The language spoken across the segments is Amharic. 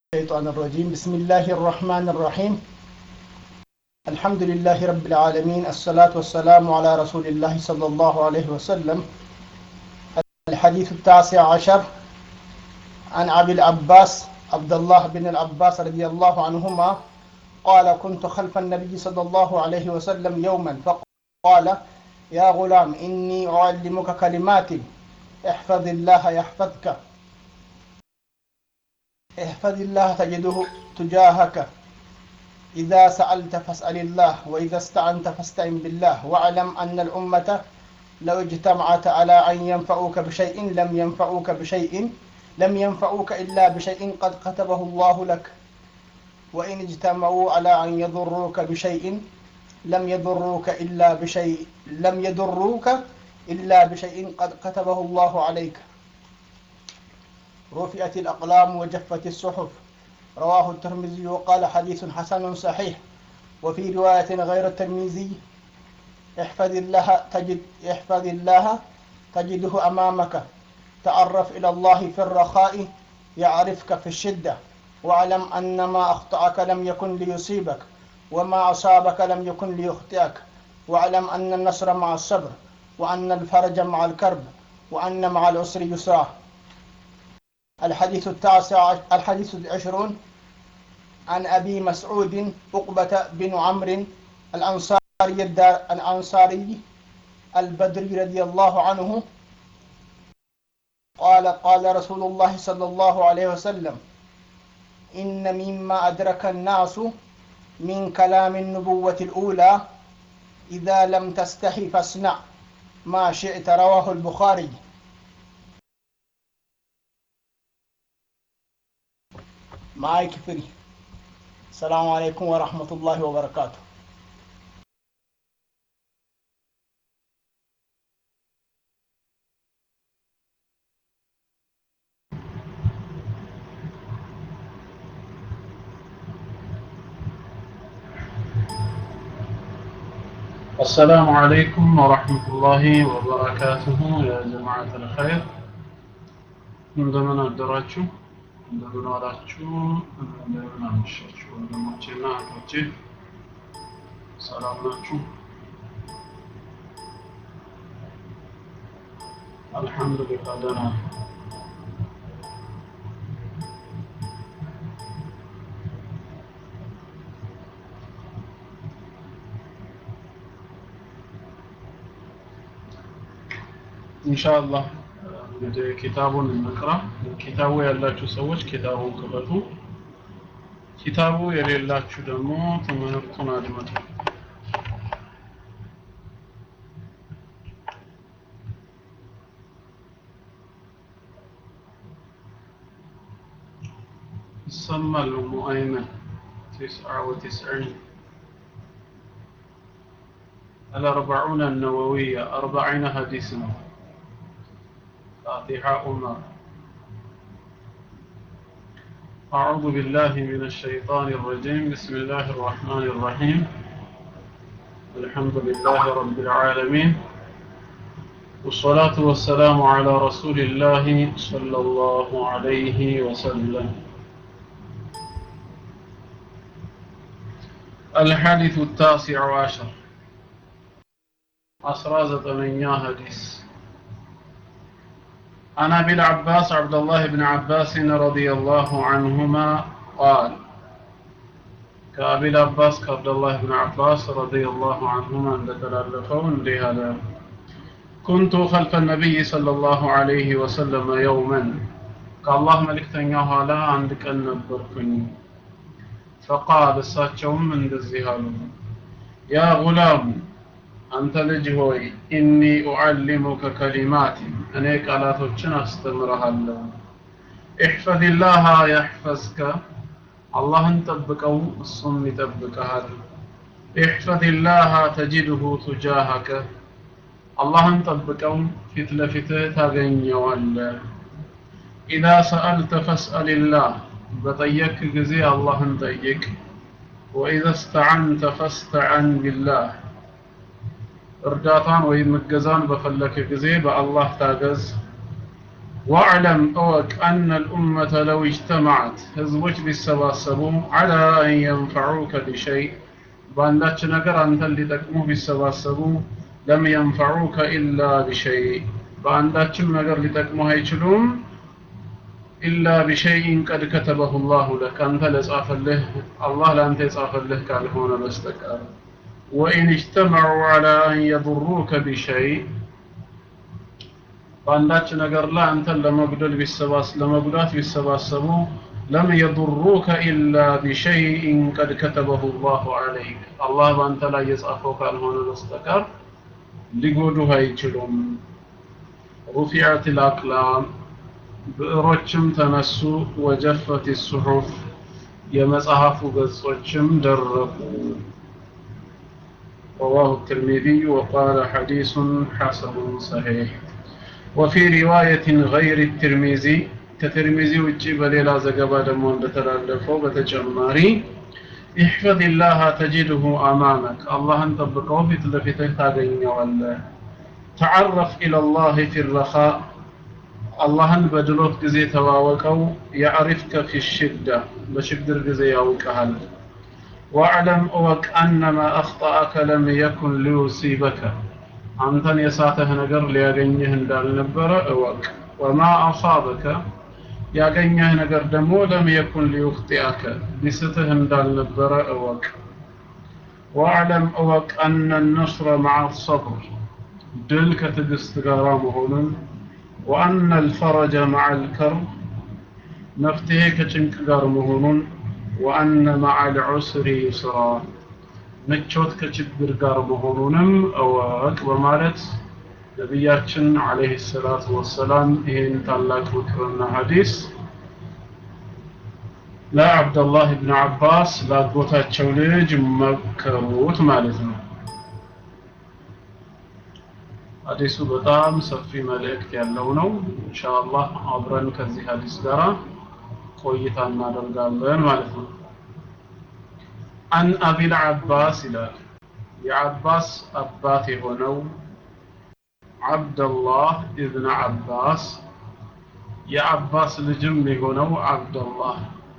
الشيطان الرجيم بسم الله الرحمن الرحيم الحمد لله رب العالمين الصلاة والسلام على رسول الله صلى الله عليه وسلم الحديث التاسع عشر عن أبي العباس عبد الله بن العباس رضي الله عنهما قال كنت خلف النبي صلى الله عليه وسلم يوما فقال يا غلام إني أعلمك كلمات احفظ الله يحفظك احفظ الله تجده تجاهك إذا سألت فاسأل الله وإذا استعنت فاستعن بالله واعلم أن الأمة لو اجتمعت على أن ينفعوك بشيء لم ينفعوك بشيء لم ينفعوك إلا بشيء قد كتبه الله لك وإن اجتمعوا على أن يضروك بشيء لم يضروك إلا بشيء لم يضروك إلا بشيء قد كتبه الله عليك رفعت الأقلام وجفت الصحف رواه الترمذي وقال حديث حسن صحيح وفي رواية غير الترمذي احفظ الله تجد احفظ الله تجده أمامك تعرف إلى الله في الرخاء يعرفك في الشدة واعلم أن ما أخطأك لم يكن ليصيبك وما أصابك لم يكن ليخطئك واعلم أن النصر مع الصبر وأن الفرج مع الكرب وأن مع العسر يسرا الحديث التاسع الحديث العشرون عن أبي مسعود عقبة بن عمرو الأنصاري الدار الأنصاري البدري رضي الله عنه قال قال رسول الله صلى الله عليه وسلم إن مما أدرك الناس من كلام النبوة الأولى إذا لم تستحي فاصنع ما شئت رواه البخاري ማይክ ፍሪ ሰላሙ አለይኩም ወራህመቱላሂ ወበረካቱ السلام عليكم ورحمة الله وبركاته يا جماعة الخير እንደምን አደራችሁ እንደምን ዋላችሁ እንደምን አመሻችሁ ወንድሞቼና እህቶቼ ሰላም ናችሁ አልሐምዱሊላህ ደህና ኢንሻአላህ እንግዲህ ኪታቡን እንቅራ ኪታቡ ያላችሁ ሰዎች ኪታቡን ክፈቱ ኪታቡ የሌላችሁ ደግሞ ትምህርቱን አድምጡ ይሰማል ኡሙ አይመን تسعة وتسعين الأربعون النووية أربعين حديثنا فاتحة عمر أعوذ بالله من الشيطان الرجيم بسم الله الرحمن الرحيم الحمد لله رب العالمين والصلاة والسلام على رسول الله صلى الله عليه وسلم الحديث التاسع عشر أسرازة من حديث عن ابي العباس عبد الله بن عباس رضي الله عنهما قال كابي العباس عبد الله بن عباس رضي الله عنهما عند تلالفون لهذا كنت خلف النبي صلى الله عليه وسلم يوما كالله ملك تنياه على عندك النبركني فقال الساتشوم من دزيهالو يا غلام አንተ ልጅ ሆይ ኢኒ ኡዓሊሙከ ከሊማት እኔ ቃላቶችን አስተምርሃለሁ ኢሕፈዝላህ ያሕፈዝከ አላህን ጠብቀው እሱም ይጠብቀሃል ኢሕፈዝላህ ተጅድሁ ቱጃሃከ አላህን ጠብቀው ፊት ለፊትህ ታገኘዋለህ ኢዛ ሰአልተ ፈስአልላህ በጠየክ ጊዜ አላህን ጠይቅ ወኢዛ እስተዓንተ ፈስተዓን ቢላህ እርዳታን ወይም እገዛን በፈለክ ጊዜ በአላህ ታገዝ واعلم أوك أن الأمة لو اجتمعت هزوج بالسباسبو على أن ينفعوك بشيء بأنك نقر أنت اللي تقمو بالسباسبو لم ينفعوك إلا بشيء بأنك نقر لتقمو هيتلوم إلا بشيء قد كتبه الله لك أنت لصاف له الله لأنت يصاف له قال هنا بستكار وإن اجتمعوا على أن يضروك بشيء በአንዳች ነገር ላይ አንተን ለመጉደል ቢሰባስ ለመጉዳት ቢሰባሰቡ ለም የضሩከ ኢላ ቢሸይኢን ቀድ ከተበሁ ላሁ ዐለይክ አላህ በአንተ ላይ የጻፈው ካልሆነ በስተቀር ሊጎዱህ አይችሉም ሩፊዐት ልአቅላም ብዕሮችም ተነሱ ወጀፈት ሱሑፍ የመጽሐፉ ገጾችም ደረቁ رواه الترمذي وقال حديث حسن صحيح وفي رواية غير الترمذي كترمذي وجي بليلا زقبا دمون بتلالفو بتجماري احفظ الله تجده أمامك الله انطبقه في تلفتك تاقين ولا تعرف إلى الله في الرخاء الله بدلوت قزي تواوكو يعرفك في الشدة بشقدر قزي يوكهل واعلم أوك أن ما أخطأك لم يكن ليصيبك አንተን የሳተህ ነገር ሊያገኝህ እንዳልነበረ እወቅ ወማ አሳበከ ያገኘህ ነገር ደግሞ ለም የኩን ሊዩኽጢአከ ሊስትህ እንዳልነበረ እወቅ ወአዕለም እወቅ አነ ነስረ መዓ ሰብር ድል ከትዕግስት ጋር መሆኑን ወአነ አልፈረጀ መዓ አልከርብ መፍትሄ ከጭንቅ ጋር መሆኑን ወአነ መዓ አልዑስሪ ዩስራ ምቾት ከችግር ጋር መሆኑንም እወቅ በማለት ነቢያችን አለይሂ ሰላቱ ወሰላም ይህን ታላቅ ምክርና ሐዲስ ለአብደላህ ብን አባስ ላጎታቸው ልጅ መከሩት ማለት ነው። ሐዲሱ በጣም ሰፊ መልእክት ያለው ነው። ኢንሻአላህ አብረን ከዚህ ሐዲስ ጋር ቆይታ እናደርጋለን ማለት ነው። አን አቢል አባስ ይላል የአባስ አባት የሆነው አብደላህ ኢብን አባስ የአባስ ልጅም የሆነው አብደላህ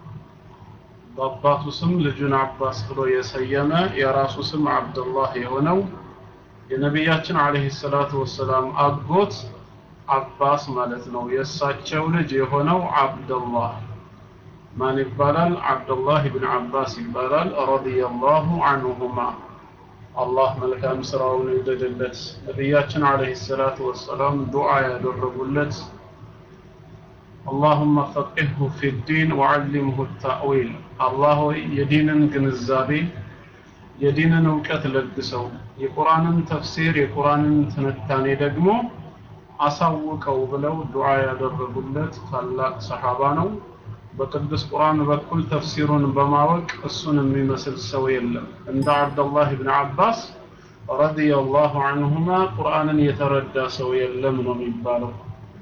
በአባቱ ስም ልጁን አባስ ብሎ የሰየመ የራሱ ስም አብደላህ የሆነው የነቢያችን አለይሂ ሰላቱ ወሰላም አጎት አባስ ማለት ነው። የእሳቸው ልጅ የሆነው አብደላህ ማን ይባላል? አብደላህ ብን አባስ ይባላል። ረዲየላሁ አንሁማ አላህ መልካም ስራውን ይውደድለት። ነቢያችን አለይሂ ሰላቱ ወሰላም ዱዓ ያደረጉለት اللهم فقهه في الدين وعلمه التأويل الله የዲንን ግንዛቤ የዲንን እውቀት ለግሰው የቁርአንን ተፍሲር የቁርአንን ትንታኔ ደግሞ አሳውቀው ብለው ዱዓ ያደረጉለት ታላቅ ሰሃባ ነው። በቅዱስ ቁርአን በኩል ተፍሲሩን በማወቅ እሱን የሚመስል ሰው የለም። እንደ አብደላህ ብን አባስ ረዲየላሁ አንሁማ ቁርአንን የተረዳ ሰው የለም ነው የሚባለው።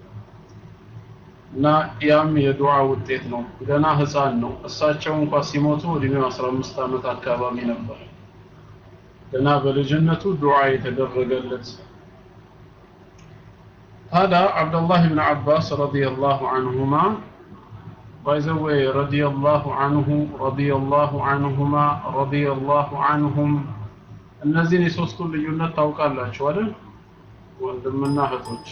እና ያም የዱዓ ውጤት ነው። ገና ህፃን ነው። እሳቸው እንኳ ሲሞቱ እድሜው 15 ዓመት አካባቢ ነበር። ገና በልጅነቱ ዱዓ የተደረገለት ታዲያ አብደላህ ብን አባስ ረዲየላሁ አንሁማ ባይዘዌ ረዲየላሁ አንሁ ረዲየላሁ አንሁማ ረዲየላሁ አንሁም እነዚህን የሶስቱን ልዩነት ታውቃላችሁ አይደል? ወንድምና እህቶች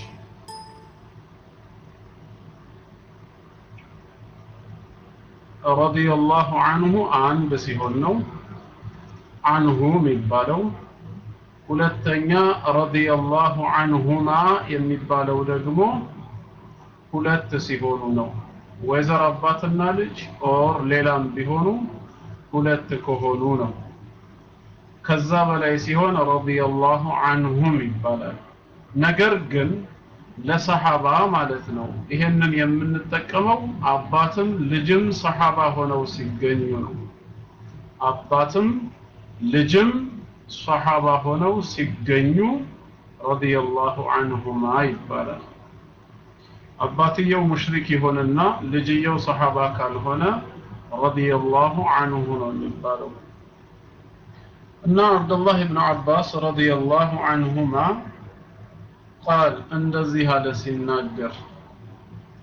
ረዲየላሁ አንሁ አንድ ሲሆን ነው አንሁ የሚባለው። ሁለተኛ ረዲየላሁ አንሁማ የሚባለው ደግሞ ሁለት ሲሆኑ ነው። ወይዘር አባትና ልጅ ኦር ሌላም ቢሆኑ ሁለት ከሆኑ ነው። ከዛ በላይ ሲሆን ረዲየላሁ አንሁም ይባላል። ነገር ግን ለሰሃባ ማለት ነው። ይሄንን የምንጠቀመው አባትም ልጅም ሰሃባ ሆነው ሲገኙ ነው። አባትም ልጅም ሰሃባ ሆነው ሲገኙ ረዲየላሁ አንሁማ ይባላል። አባትየው ሙሽሪክ ይሆንና ልጅየው ሰሃባ ካልሆነ ረዲየላሁ አንሁ ነው የሚባለው። እና አብዱላህ ብን አባስ ረዲየላሁ አንሁማ ቃል እንደዚህ አለ ሲናገር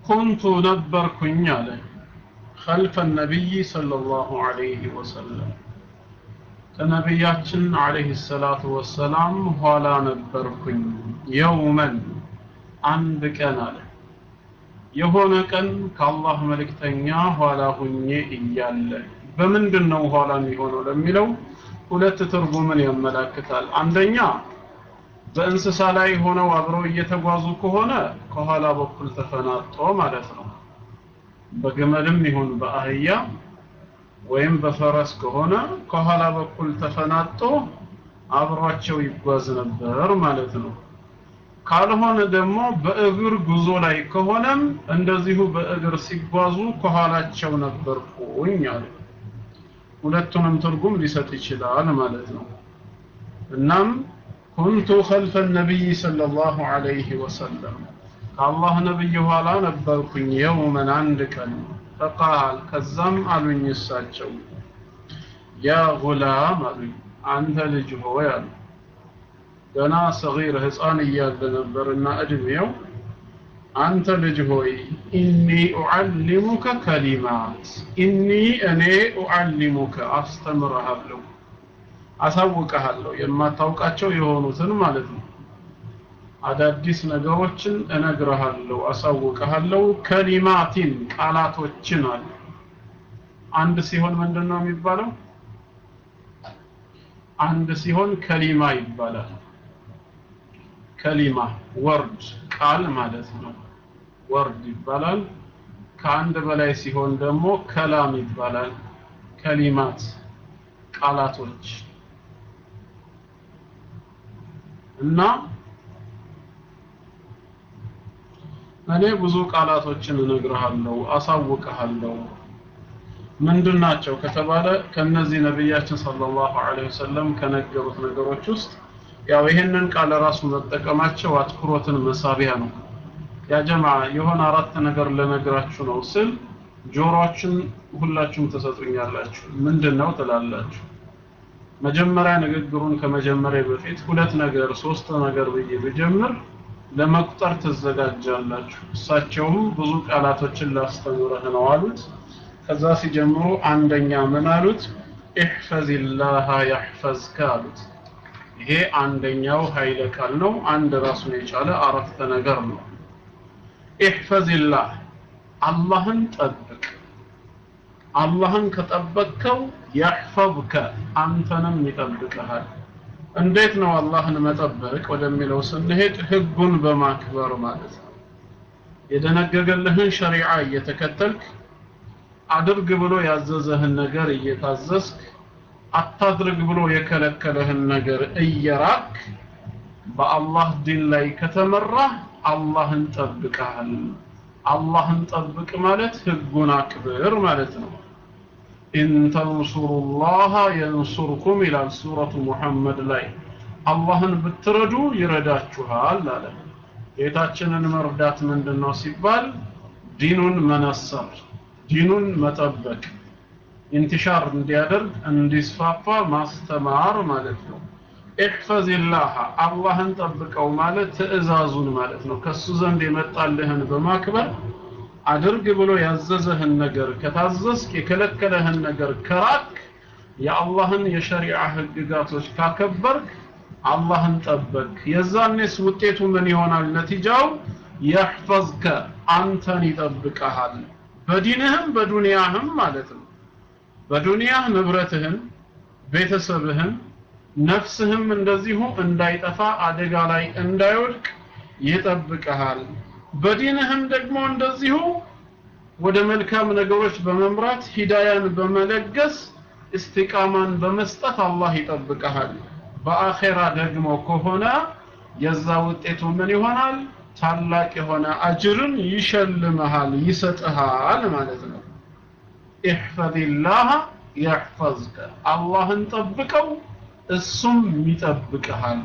ኩንቱ ነበርኩኝ አለ خلف النبي صلى الله عليه وسلم ከነቢያችን አለይሂ ሰላቱ ወሰላም ኋላ ነበርኩኝ የውመን አንድ ቀን አለ የሆነ ቀን ከአላህ መልእክተኛ ኋላ ሁኜ እያለ በምንድን ነው ኋላ የሚሆነው ለሚለው ሁለት ትርጉምን ያመላክታል አንደኛ በእንስሳ ላይ ሆነው አብረው እየተጓዙ ከሆነ ከኋላ በኩል ተፈናጦ ማለት ነው በግመልም ይሁን በአህያ ወይም በፈረስ ከሆነ ከኋላ በኩል ተፈናጦ አብሯቸው ይጓዝ ነበር ማለት ነው ካልሆነ ደግሞ በእግር ጉዞ ላይ ከሆነም እንደዚሁ በእግር ሲጓዙ ከኋላቸው ነበርኩኝ አለ ሁለቱንም ትርጉም ሊሰጥ ይችላል ማለት ነው እናም ኩንቱ ኸልፈ ነቢይ ሰለላሁ ዐለይሂ ወሰለም ከአላህ ነብይ ኋላ ነበርኩኝ የውመን አንድ ቀን ፈቃል ከዛም አሉኝ እሳቸው ያ ጉላም አሉኝ አንተ ልጅ ሆይ አሉ ገና ሰጊር ህፃን እያለ ነበርና እድሜው አንተ ልጅ ሆይ ኢኒ ኡዓሊሙከ ከሊማት ኢኒ እኔ ኡዓሊሙከ አስተምርሃለሁ አሳውቀሃለሁ የማታውቃቸው የሆኑትን ማለት ነው አዳዲስ ነገሮችን እነግርሃለሁ አሳውቀሃለሁ ከሊማቲን ቃላቶችን አለ አንድ ሲሆን ምንድን ነው የሚባለው አንድ ሲሆን ከሊማ ይባላል ከሊማ ወርድ ቃል ማለት ነው ወርድ ይባላል ከአንድ በላይ ሲሆን ደግሞ ከላም ይባላል ከሊማት ቃላቶች እና እኔ ብዙ ቃላቶችን እነግርሃለሁ አሳውቅሃለሁ ምንድን ናቸው ከተባለ ከነዚህ ነቢያችን ሰለላሁ ዐለይሂ ወሰለም ከነገሩት ነገሮች ውስጥ ያው ይህንን ቃል ራሱ መጠቀማቸው አትኩሮትን መሳቢያ ነው ያ ጀማ የሆነ አራት ነገር ለነግራችሁ ነው ስል ጆሮአችን ሁላችሁም ተሰጡኛላችሁ ምንድን ነው ትላላችሁ መጀመሪያ ንግግሩን ከመጀመሪያ በፊት ሁለት ነገር ሶስት ነገር ብዬ ብጀምር ለመቁጠር ትዘጋጃላችሁ እሳቸውም ብዙ ቃላቶችን ላስተምረህ ነው አሉት ከዛ ሲጀምሩ አንደኛ ምን አሉት ኢሕፈዝላህ ያሕፈዝከ አሉት ይሄ አንደኛው ኃይለ ቃል ነው አንድ ራሱን የቻለ አረፍተ ነገር ነው ኢሕፈዝላህ አላህን ጠብቅ አላህን ከጠበቅከው ያሕፈዝከ አንተንም ይጠብቅሃል እንዴት ነው አላህን መጠበቅ ወደሚለው ስንሄድ ህጉን በማክበር ማለት ነው የደነገገልህን ሸሪዓ እየተከተልክ አድርግ ብሎ ያዘዘህን ነገር እየታዘዝክ አታድርግ ብሎ የከለከለህን ነገር እየራክ በአላህ ዲን ላይ ከተመራህ አላህን ጠብቀሃል አላህን ጠብቅ ማለት ህጉን አክብር ማለት ነው ኢን ተንሱሩላህ የንሱርኩም ይላል ሱረቱ ሙሐመድ ላይ አላህን ብትረዱ ይረዳችኋል አለ ጌታችንን መርዳት ምንድን ነው ሲባል ዲኑን መነሰር ዲኑን መጠበቅ ኢንትሻር እንዲያደርግ እንዲስፋፋ ማስተማር ማለት ነው ኢሕፈዝላህ አላህን ጠብቀው ማለት ትእዛዙን ማለት ነው ከሱ ዘንድ የመጣልህን በማክበር አድርግ ብሎ ያዘዘህን ነገር ከታዘዝክ የከለከለህን ነገር ከራክ የአላህን የሸሪዓ ህግጋቶች ካከበርክ አላህን ጠበቅ የዛኔስ ውጤቱ ምን ይሆናል ነቲጃው የሕፈዝከ አንተን ይጠብቀሃል በዲንህም በዱንያህም ማለት ነው በዱንያህ ንብረትህን ቤተሰብህን ነፍስህም እንደዚሁ እንዳይጠፋ አደጋ ላይ እንዳይወድቅ ይጠብቀሃል በዲንህም ደግሞ እንደዚሁ ወደ መልካም ነገሮች በመምራት ሂዳያን በመለገስ እስቲቃማን በመስጠት አላህ ይጠብቀሃል በአኼራ ደግሞ ከሆነ የዛ ውጤቱ ምን ይሆናል ታላቅ የሆነ አጅርን ይሸልመሃል ይሰጥሃል ማለት ነው ኢሕፈዝላህ ያሕፈዝከ አላህን ጠብቀው እሱም ይጠብቅሃል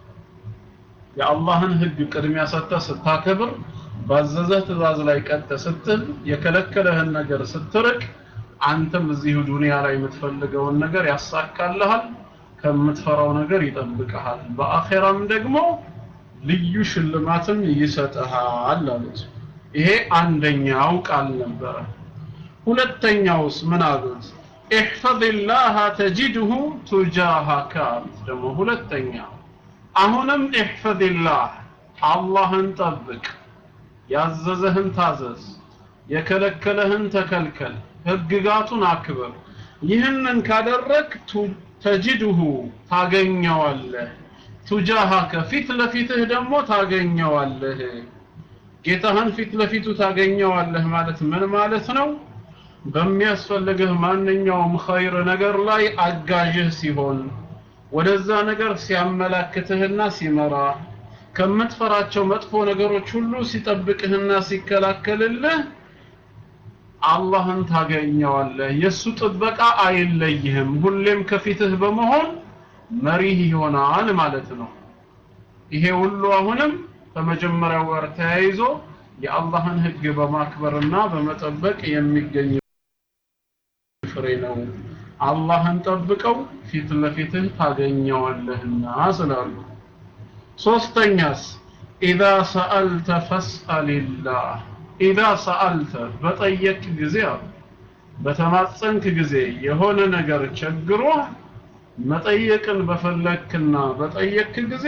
የአላህን ህግ ቅድሚያ ሰጥተህ ስታከብር ባዘዘህ ትእዛዝ ላይ ቀጥ ስትል የከለከለህን ነገር ስትርቅ አንተም እዚሁ ዱንያ ላይ የምትፈልገውን ነገር ያሳካልሃል ከምትፈራው ነገር ይጠብቅሃል በአኼራም ደግሞ ልዩ ሽልማትም ይሰጥሃል አሉት ይሄ አንደኛው ቃል ነበረ ሁለተኛውስ ምን አሉት ኢሕፈዝላህ ተጅድሁ ቱጃሃካ አሉት ደግሞ ሁለተኛ አሁንም ኢሕፈዝላህ አላህን ጠብቅ ያዘዘህን ታዘዝ የከለከለህን ተከልከል ህግጋቱን አክብር ይህንን ካደረግ ተጅድሁ ታገኘዋለህ ቱጃሃከ ፊት ለፊትህ ደግሞ ታገኘዋለህ ጌታህን ፊት ለፊቱ ታገኘዋለህ ማለት ምን ማለት ነው በሚያስፈልግህ ማንኛውም ኸይር ነገር ላይ አጋዥህ ሲሆን ወደዛ ነገር ሲያመላክትህና ሲመራ ከምትፈራቸው መጥፎ ነገሮች ሁሉ ሲጠብቅህና ሲከላከልልህ አላህን ታገኘዋለህ የሱ ጥበቃ አይለይህም ሁሌም ከፊትህ በመሆን መሪህ ይሆናል ማለት ነው ይሄ ሁሉ አሁንም ከመጀመሪያው ጋር ተያይዞ የአላህን ህግ በማክበርና በመጠበቅ የሚገኝ ፍሬ ነው አላህን ጠብቀው ፊት ለፊትህ ታገኘዋለህና ስላሉ ሶስተኛስ ኢዛ ሰአልተ ፈስአልላህ ኢዛ ሰአልተ በጠየቅ ጊዜ አሉ በተማጸንክ ጊዜ የሆነ ነገር ቸግሮህ መጠየቅን በፈለክና በጠየክ ጊዜ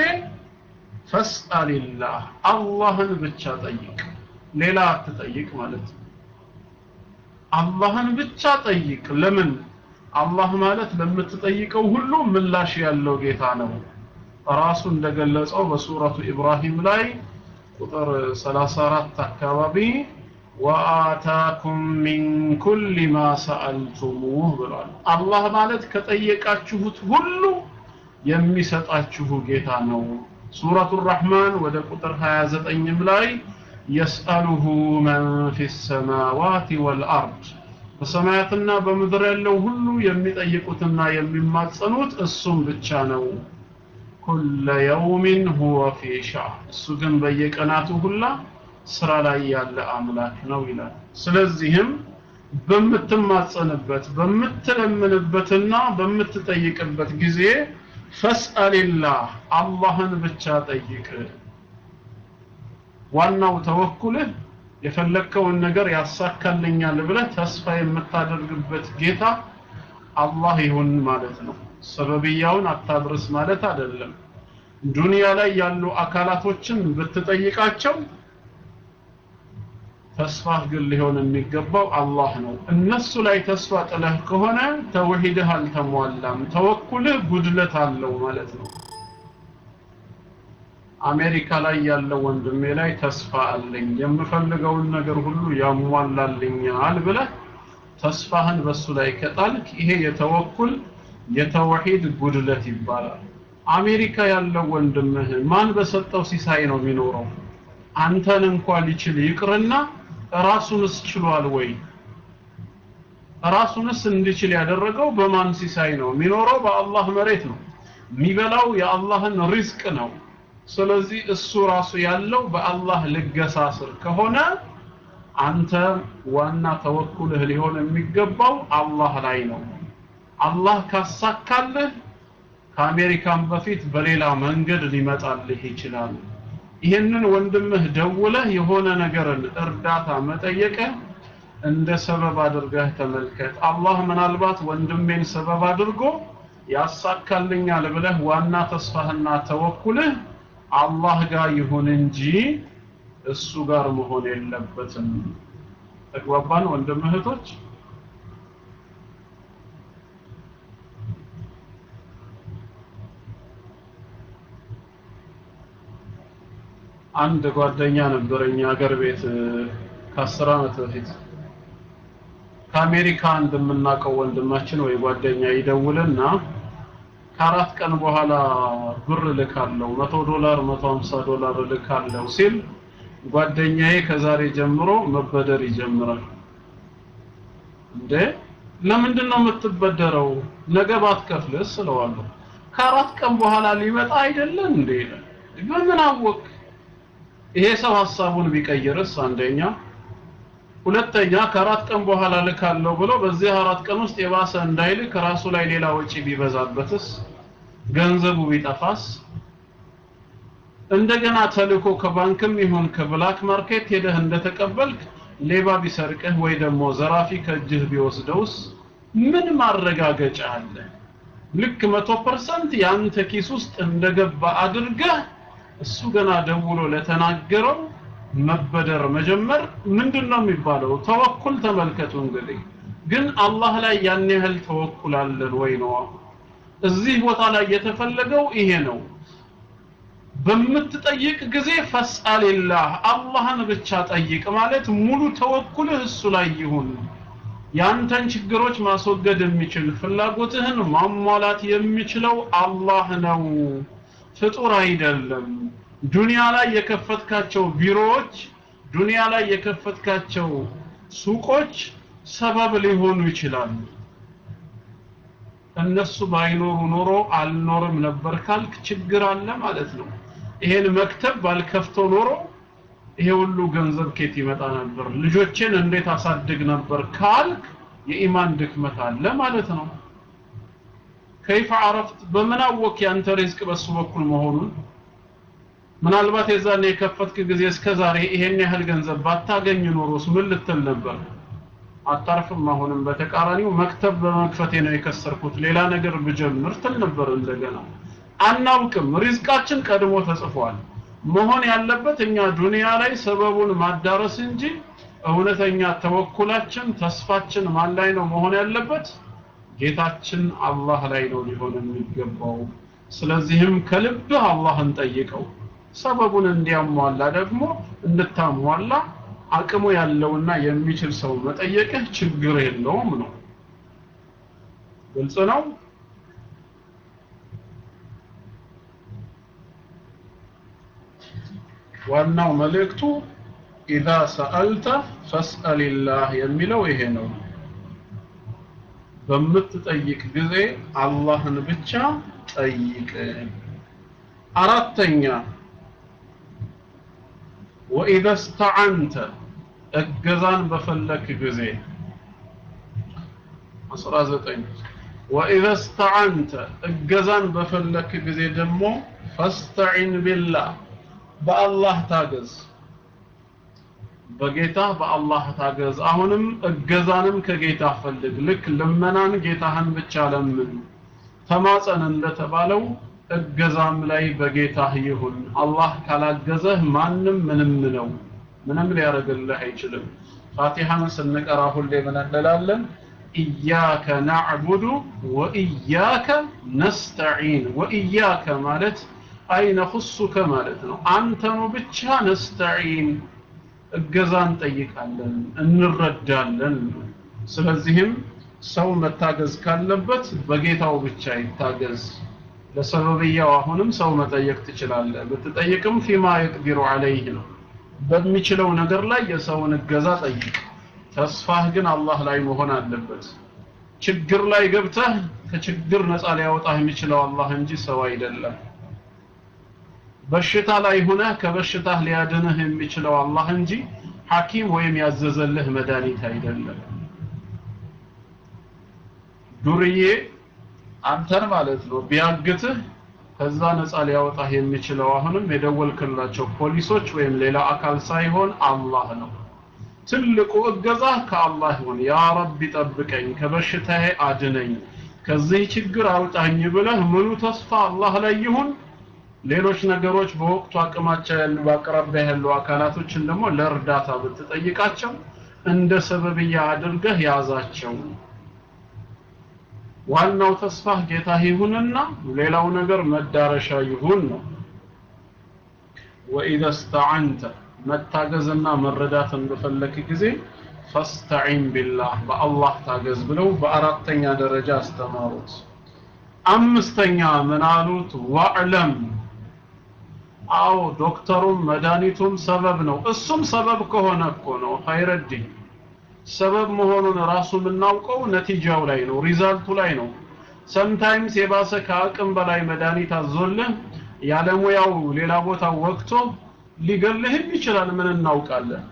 ፈስአልላህ አላህን ብቻ ጠይቅ ሌላ አትጠይቅ ማለት ነው አላህን ብቻ ጠይቅ ለምን አላህ ማለት ለምትጠይቀው ሁሉ ምላሽ ያለው ጌታ ነው ራሱ እንደገለጸው በሱረቱ ኢብራሂም ላይ ቁጥር 34 አካባቢ ወአታኩም ሚን ኩል ማ ሰአልቱሙህ ብሏል አላህ ማለት ከጠየቃችሁት ሁሉ የሚሰጣችሁ ጌታ ነው ሱረቱ ራህማን ወደ ቁጥር 29 ላይ የስአሉሁ መን ፊ ሰማዋት ወልአርድ በሰማያትና በምድር ያለው ሁሉ የሚጠይቁትና የሚማጸኑት እሱም ብቻ ነው ኩለ የውሚን ሁወ ፊ ሻእ እሱ ግን በየቀናቱ ሁላ ስራ ላይ ያለ አምላክ ነው ይላል ስለዚህም በምትማጸንበት በምትለምንበትና በምትጠይቅበት ጊዜ ፈስአልላህ አላህን ብቻ ጠይቅ ዋናው ተወኩልህ የፈለግከውን ነገር ያሳካልኛል ብለህ ተስፋ የምታደርግበት ጌታ አላህ ይሁን ማለት ነው ሰበብያውን አታድርስ ማለት አይደለም ዱንያ ላይ ያሉ አካላቶችን ብትጠይቃቸው ተስፋ ግን ሊሆን የሚገባው አላህ ነው እነሱ ላይ ተስፋ ጥለህ ከሆነ ተውሂድህ አልተሟላም ተወኩልህ ጉድለት አለው ማለት ነው አሜሪካ ላይ ያለው ወንድሜ ላይ ተስፋ አለኝ የምፈልገውን ነገር ሁሉ ያሟላልኛል ብለህ ተስፋህን በሱ ላይ ከጣልክ ይሄ የተወኩል የተውሂድ ጉድለት ይባላል አሜሪካ ያለው ወንድምህ ማን በሰጠው ሲሳይ ነው የሚኖረው አንተን እንኳን ሊችል ይቅርና ራሱንስ ችሏል ወይ ራሱንስ እንዲችል ያደረገው በማን ሲሳይ ነው የሚኖረው በአላህ መሬት ነው የሚበላው የአላህን ሪዝቅ ነው ስለዚህ እሱ ራሱ ያለው በአላህ ልገሳ ስር ከሆነ አንተ ዋና ተወኩልህ ሊሆን የሚገባው አላህ ላይ ነው አላህ ካሳካልህ ከአሜሪካን በፊት በሌላ መንገድ ሊመጣልህ ይችላል ይህንን ወንድምህ ደውለህ የሆነ ነገርን እርዳታ መጠየቅህ እንደ ሰበብ አድርገህ ተመልከት አላህ ምናልባት ወንድሜን ሰበብ አድርጎ ያሳካልኛል ብለህ ዋና ተስፋህና ተወኩልህ አላህ ጋር ይሁን እንጂ እሱ ጋር መሆን የለበትም ተግባባን ወንድም እህቶች አንድ ጓደኛ ነበረኝ አገር ቤት ከአስር ዓመት በፊት ከአሜሪካ እንደምናውቀው ወንድማችን ወይ ጓደኛ ይደውልና ከአራት ቀን በኋላ ብር ልካለው መቶ ዶላር መቶ ሀምሳ ዶላር ልካለው ሲል ጓደኛዬ ከዛሬ ጀምሮ መበደር ይጀምራል እንዴ ለምንድን ነው የምትበደረው ነገ ባትከፍልስ ስለዋለሁ ከአራት ቀን በኋላ ሊመጣ አይደለም እንዴ በምን አወቅ ይሄ ሰው ሀሳቡን ቢቀይርስ አንደኛ ሁለተኛ ከአራት ቀን በኋላ ልካለው ብሎ በዚህ አራት ቀን ውስጥ የባሰ እንዳይልክ ራሱ ላይ ሌላ ወጪ ቢበዛበትስ ገንዘቡ ቢጠፋስ እንደገና ተልኮ ከባንክም ይሁን ከብላክ ማርኬት ሄደህ እንደተቀበልክ ሌባ ቢሰርቅህ ወይ ደግሞ ዘራፊ ከእጅህ ቢወስደውስ ምን ማረጋገጫ አለ? ልክ መቶ ፐርሰንት የአንተ ኪስ ውስጥ እንደገባ አድርገህ እሱ ገና ደውሎ ለተናገረው መበደር መጀመር ምንድን ነው የሚባለው? ተወኩል ተመልከቱ እንግዲህ ግን አላህ ላይ ያን ያህል ተወኩል አለን ወይ ነው እዚህ ቦታ ላይ የተፈለገው ይሄ ነው በምትጠይቅ ጊዜ ፈስአልላህ አላህን ብቻ ጠይቅ ማለት ሙሉ ተወኩልህ እሱ ላይ ይሁን ያንተን ችግሮች ማስወገድ የሚችል ፍላጎትህን ማሟላት የሚችለው አላህ ነው ፍጡር አይደለም ዱንያ ላይ የከፈትካቸው ቢሮዎች ዱንያ ላይ የከፈትካቸው ሱቆች ሰበብ ሊሆኑ ይችላሉ እነሱ ባይኖሩ ኖሮ አልኖርም ነበር ካልክ ችግር አለ ማለት ነው ይሄን መክተብ ባልከፍተው ኖሮ ይሄ ሁሉ ገንዘብ ኬት ይመጣ ነበር ልጆችን እንዴት አሳድግ ነበር ካልክ የኢማን ድክመት አለ ማለት ነው ከይፈ አረፍት በምን አወቅ ያንተ ሪዝቅ በሱ በኩል መሆኑን ምናልባት የዛን የከፈትክ ጊዜ እስከ ዛሬ ይሄን ያህል ገንዘብ ባታገኝ ኖሮስ ምን ልትል ነበር አታርፍም አሁንም በተቃራኒው መክተብ በመክፈቴ ነው የከሰርኩት ሌላ ነገር ብጀምር ትል ነበር እንደገና አናውቅም ሪዝቃችን ቀድሞ ተጽፏል መሆን ያለበት እኛ ዱንያ ላይ ሰበቡን ማዳረስ እንጂ እውነተኛ ተወኩላችን ተስፋችን ማን ላይ ነው መሆን ያለበት ጌታችን አላህ ላይ ነው ሊሆን የሚገባው ስለዚህም ከልብህ አላህን ጠይቀው ሰበቡን እንዲያሟላ ደግሞ እንድታሟላ አቅሙ ያለውና የሚችል ሰው መጠየቅህ ችግር የለውም ነው ግልጽ ነው ዋናው መልእክቱ ኢዛ ሰአልተ ፈስአልላህ የሚለው ይሄ ነው በምትጠይቅ ጊዜ አላህን ብቻ ጠይቅ አራተኛ ወኢዘ ስተዓንተ እገዛን በፈለክ ጊዜ 19 ወኢዘ ስተዓንተ እገዛን በፈለክ ጊዜ ደግሞ ፈስተዒን ቢላህ በአላህ ታገዝ በጌታ በአላህ ታገዝ አሁንም እገዛንም ከጌታ ፈልግ ልክ ልመናን ጌታህን ብቻ ለምን ተማጸን እንደተባለው እገዛም ላይ በጌታህ ይሁን አላህ ካላገዘህ ማንም ምንም ነው ምንም ሊያደርግልህ አይችልም ፋቲሃን ስንቀራ ሁሌ ምን እንላለን ኢያከ ናዕቡዱ ወኢያከ ነስተዒን ወኢያከ ማለት አይ ነኹሱከ ማለት ነው አንተኑ ብቻ ነስተዒን እገዛ እንጠይቃለን እንረዳለን ስለዚህም ሰው መታገዝ ካለበት በጌታው ብቻ ይታገዝ ለሰበብያው አሁንም ሰው መጠየቅ ትችላለህ ብትጠይቅም ፊማ የቅዲሩ አለይህ ነው በሚችለው ነገር ላይ የሰውን እገዛ ጠይቅ ተስፋህ ግን አላህ ላይ መሆን አለበት ችግር ላይ ገብተህ ከችግር ነፃ ሊያወጣህ የሚችለው አላህ እንጂ ሰው አይደለም በሽታ ላይ ሆነህ ከበሽታህ ሊያድንህ የሚችለው አላህ እንጂ ሐኪም ወይም ያዘዘልህ መድኃኒት አይደለም ዱርዬ አንተን ማለት ነው ቢያግትህ ከዛ ነፃ ሊያወጣህ የሚችለው አሁንም የደወልክላቸው ፖሊሶች ወይም ሌላ አካል ሳይሆን አላህ ነው ትልቁ እገዛ ከአላህ ይሁን ያ ረቢ ጠብቀኝ ከበሽታዬ አድነኝ ከዚህ ችግር አውጣኝ ብለህ ምኑ ተስፋ አላህ ላይ ይሁን ሌሎች ነገሮች በወቅቱ አቅማቸው ያሉ በአቅራቢያ ያሉ አካላቶችን ደግሞ ለእርዳታ ብትጠይቃቸው እንደ ሰበብያ አድርገህ ያዛቸው ዋናው ተስፋህ ጌታ ይሁንና ሌላው ነገር መዳረሻ ይሁን ነው ወኢዘ ስተዓንተ መታገዝና መረዳትን በፈለክ ጊዜ ፈስተዒን ቢላህ በአላህ ታገዝ ብለው በአራተኛ ደረጃ አስተማሩት አምስተኛ ምን አሉት ዋዕለም አዎ ዶክተሩም መድኃኒቱም ሰበብ ነው እሱም ሰበብ ከሆነ እኮ ነው ኸይረዲን ሰበብ መሆኑን ራሱ የምናውቀው ነቲጃው ላይ ነው ሪዛልቱ ላይ ነው ሰምታይምስ የባሰ ከአቅም በላይ መድኃኒት አዞልህ ያለሙያው ሌላ ቦታ ወቅቶ ሊገልህም ይችላል ምን እናውቃለን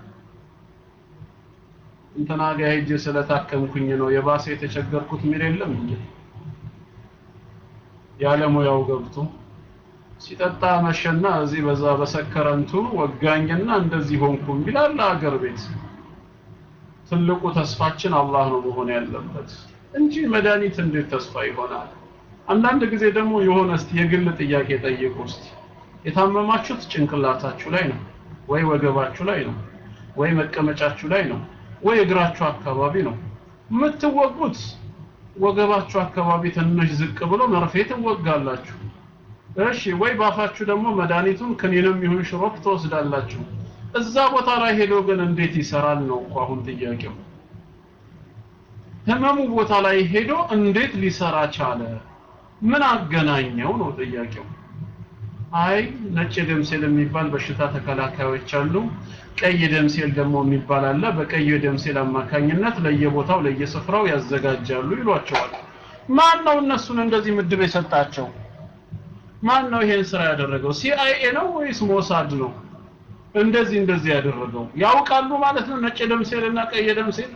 እንትና ጋ ሄጄ ስለታከምኩኝ ነው የባሰ የተቸገርኩት ሚል የለም እንጂ ያለሙያው ገብቶ ሲጠጣ መሸና እዚህ በዛ በሰከረንቱ ወጋኝና እንደዚህ ሆንኩም ይላል አገር ቤት ትልቁ ተስፋችን አላህ ነው መሆን ያለበት እንጂ መድኃኒት እንዴት ተስፋ ይሆናል አንዳንድ ጊዜ ደግሞ የሆነ እስቲ የግል ጥያቄ ጠይቁ እስቲ የታመማችሁት ጭንቅላታችሁ ላይ ነው ወይ ወገባችሁ ላይ ነው ወይ መቀመጫችሁ ላይ ነው ወይ እግራችሁ አካባቢ ነው የምትወጉት ወገባችሁ አካባቢ ትንሽ ዝቅ ብሎ መርፌ ትወጋላችሁ እሺ ወይ ባፋችሁ ደግሞ መድኃኒቱን ክኒንም ይሁን ሽሮፕ ትወስዳላችሁ እዛ ቦታ ላይ ሄዶ ግን እንዴት ይሰራል ነው እኮ አሁን ጥያቄው ህመሙ ቦታ ላይ ሄዶ እንዴት ሊሰራ ቻለ ምን አገናኘው ነው ጥያቄው አይ ነጭ ደም ሴል የሚባል በሽታ ተከላካዮች አሉ ቀይ ደም ሴል ደግሞ የሚባል አለ በቀይ ደም ሴል አማካኝነት ለየቦታው ለየስፍራው ያዘጋጃሉ ይሏቸዋል ማን ነው እነሱን እንደዚህ ምድብ የሰጣቸው ማን ነው ይሄን ስራ ያደረገው ሲአይኤ ነው ወይስ ሞሳድ ነው እንደዚህ እንደዚህ ያደረገው ያውቃሉ ማለት ነው ነጭ ደም ሴል እና ቀይ ደም ሴል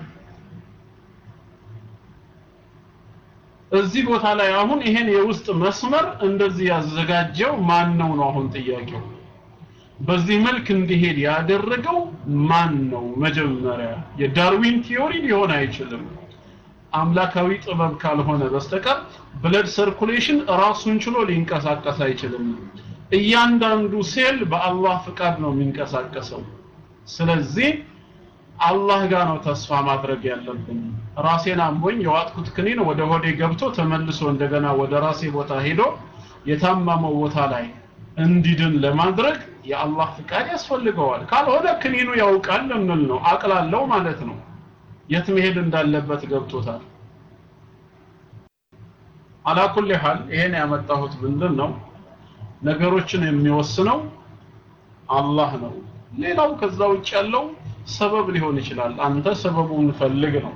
እዚህ ቦታ ላይ አሁን ይሄን የውስጥ መስመር እንደዚህ ያዘጋጀው ማን ነው ነው አሁን ጥያቄው በዚህ መልክ እንዲሄድ ያደረገው ማን ነው መጀመሪያ የዳርዊን ቲዮሪ ሊሆን አይችልም አምላካዊ ጥበብ ካልሆነ በስተቀር ብለድ ሰርኩሌሽን ራሱን ችሎ ሊንቀሳቀስ አይችልም እያንዳንዱ ሴል በአላህ ፍቃድ ነው የሚንቀሳቀሰው ስለዚህ አላህ ጋር ነው ተስፋ ማድረግ ያለብን ራሴን አሞኝ የዋጥኩት ክኒን ወደ ሆዴ ገብቶ ተመልሶ እንደገና ወደ ራሴ ቦታ ሄዶ የታመመው ቦታ ላይ እንዲድን ለማድረግ የአላህ ፍቃድ ያስፈልገዋል ካልሆነ ክኒኑ ያውቃል እንል ነው አቅላለው ማለት ነው የት መሄድ እንዳለበት ገብቶታል አላኩል ሐል ይሄን ያመጣሁት ምንድን ነው ነገሮችን የሚወስነው አላህ ነው ሌላው ከዛ ውጭ ያለው ሰበብ ሊሆን ይችላል አንተ ሰበቡን ፈልግ ነው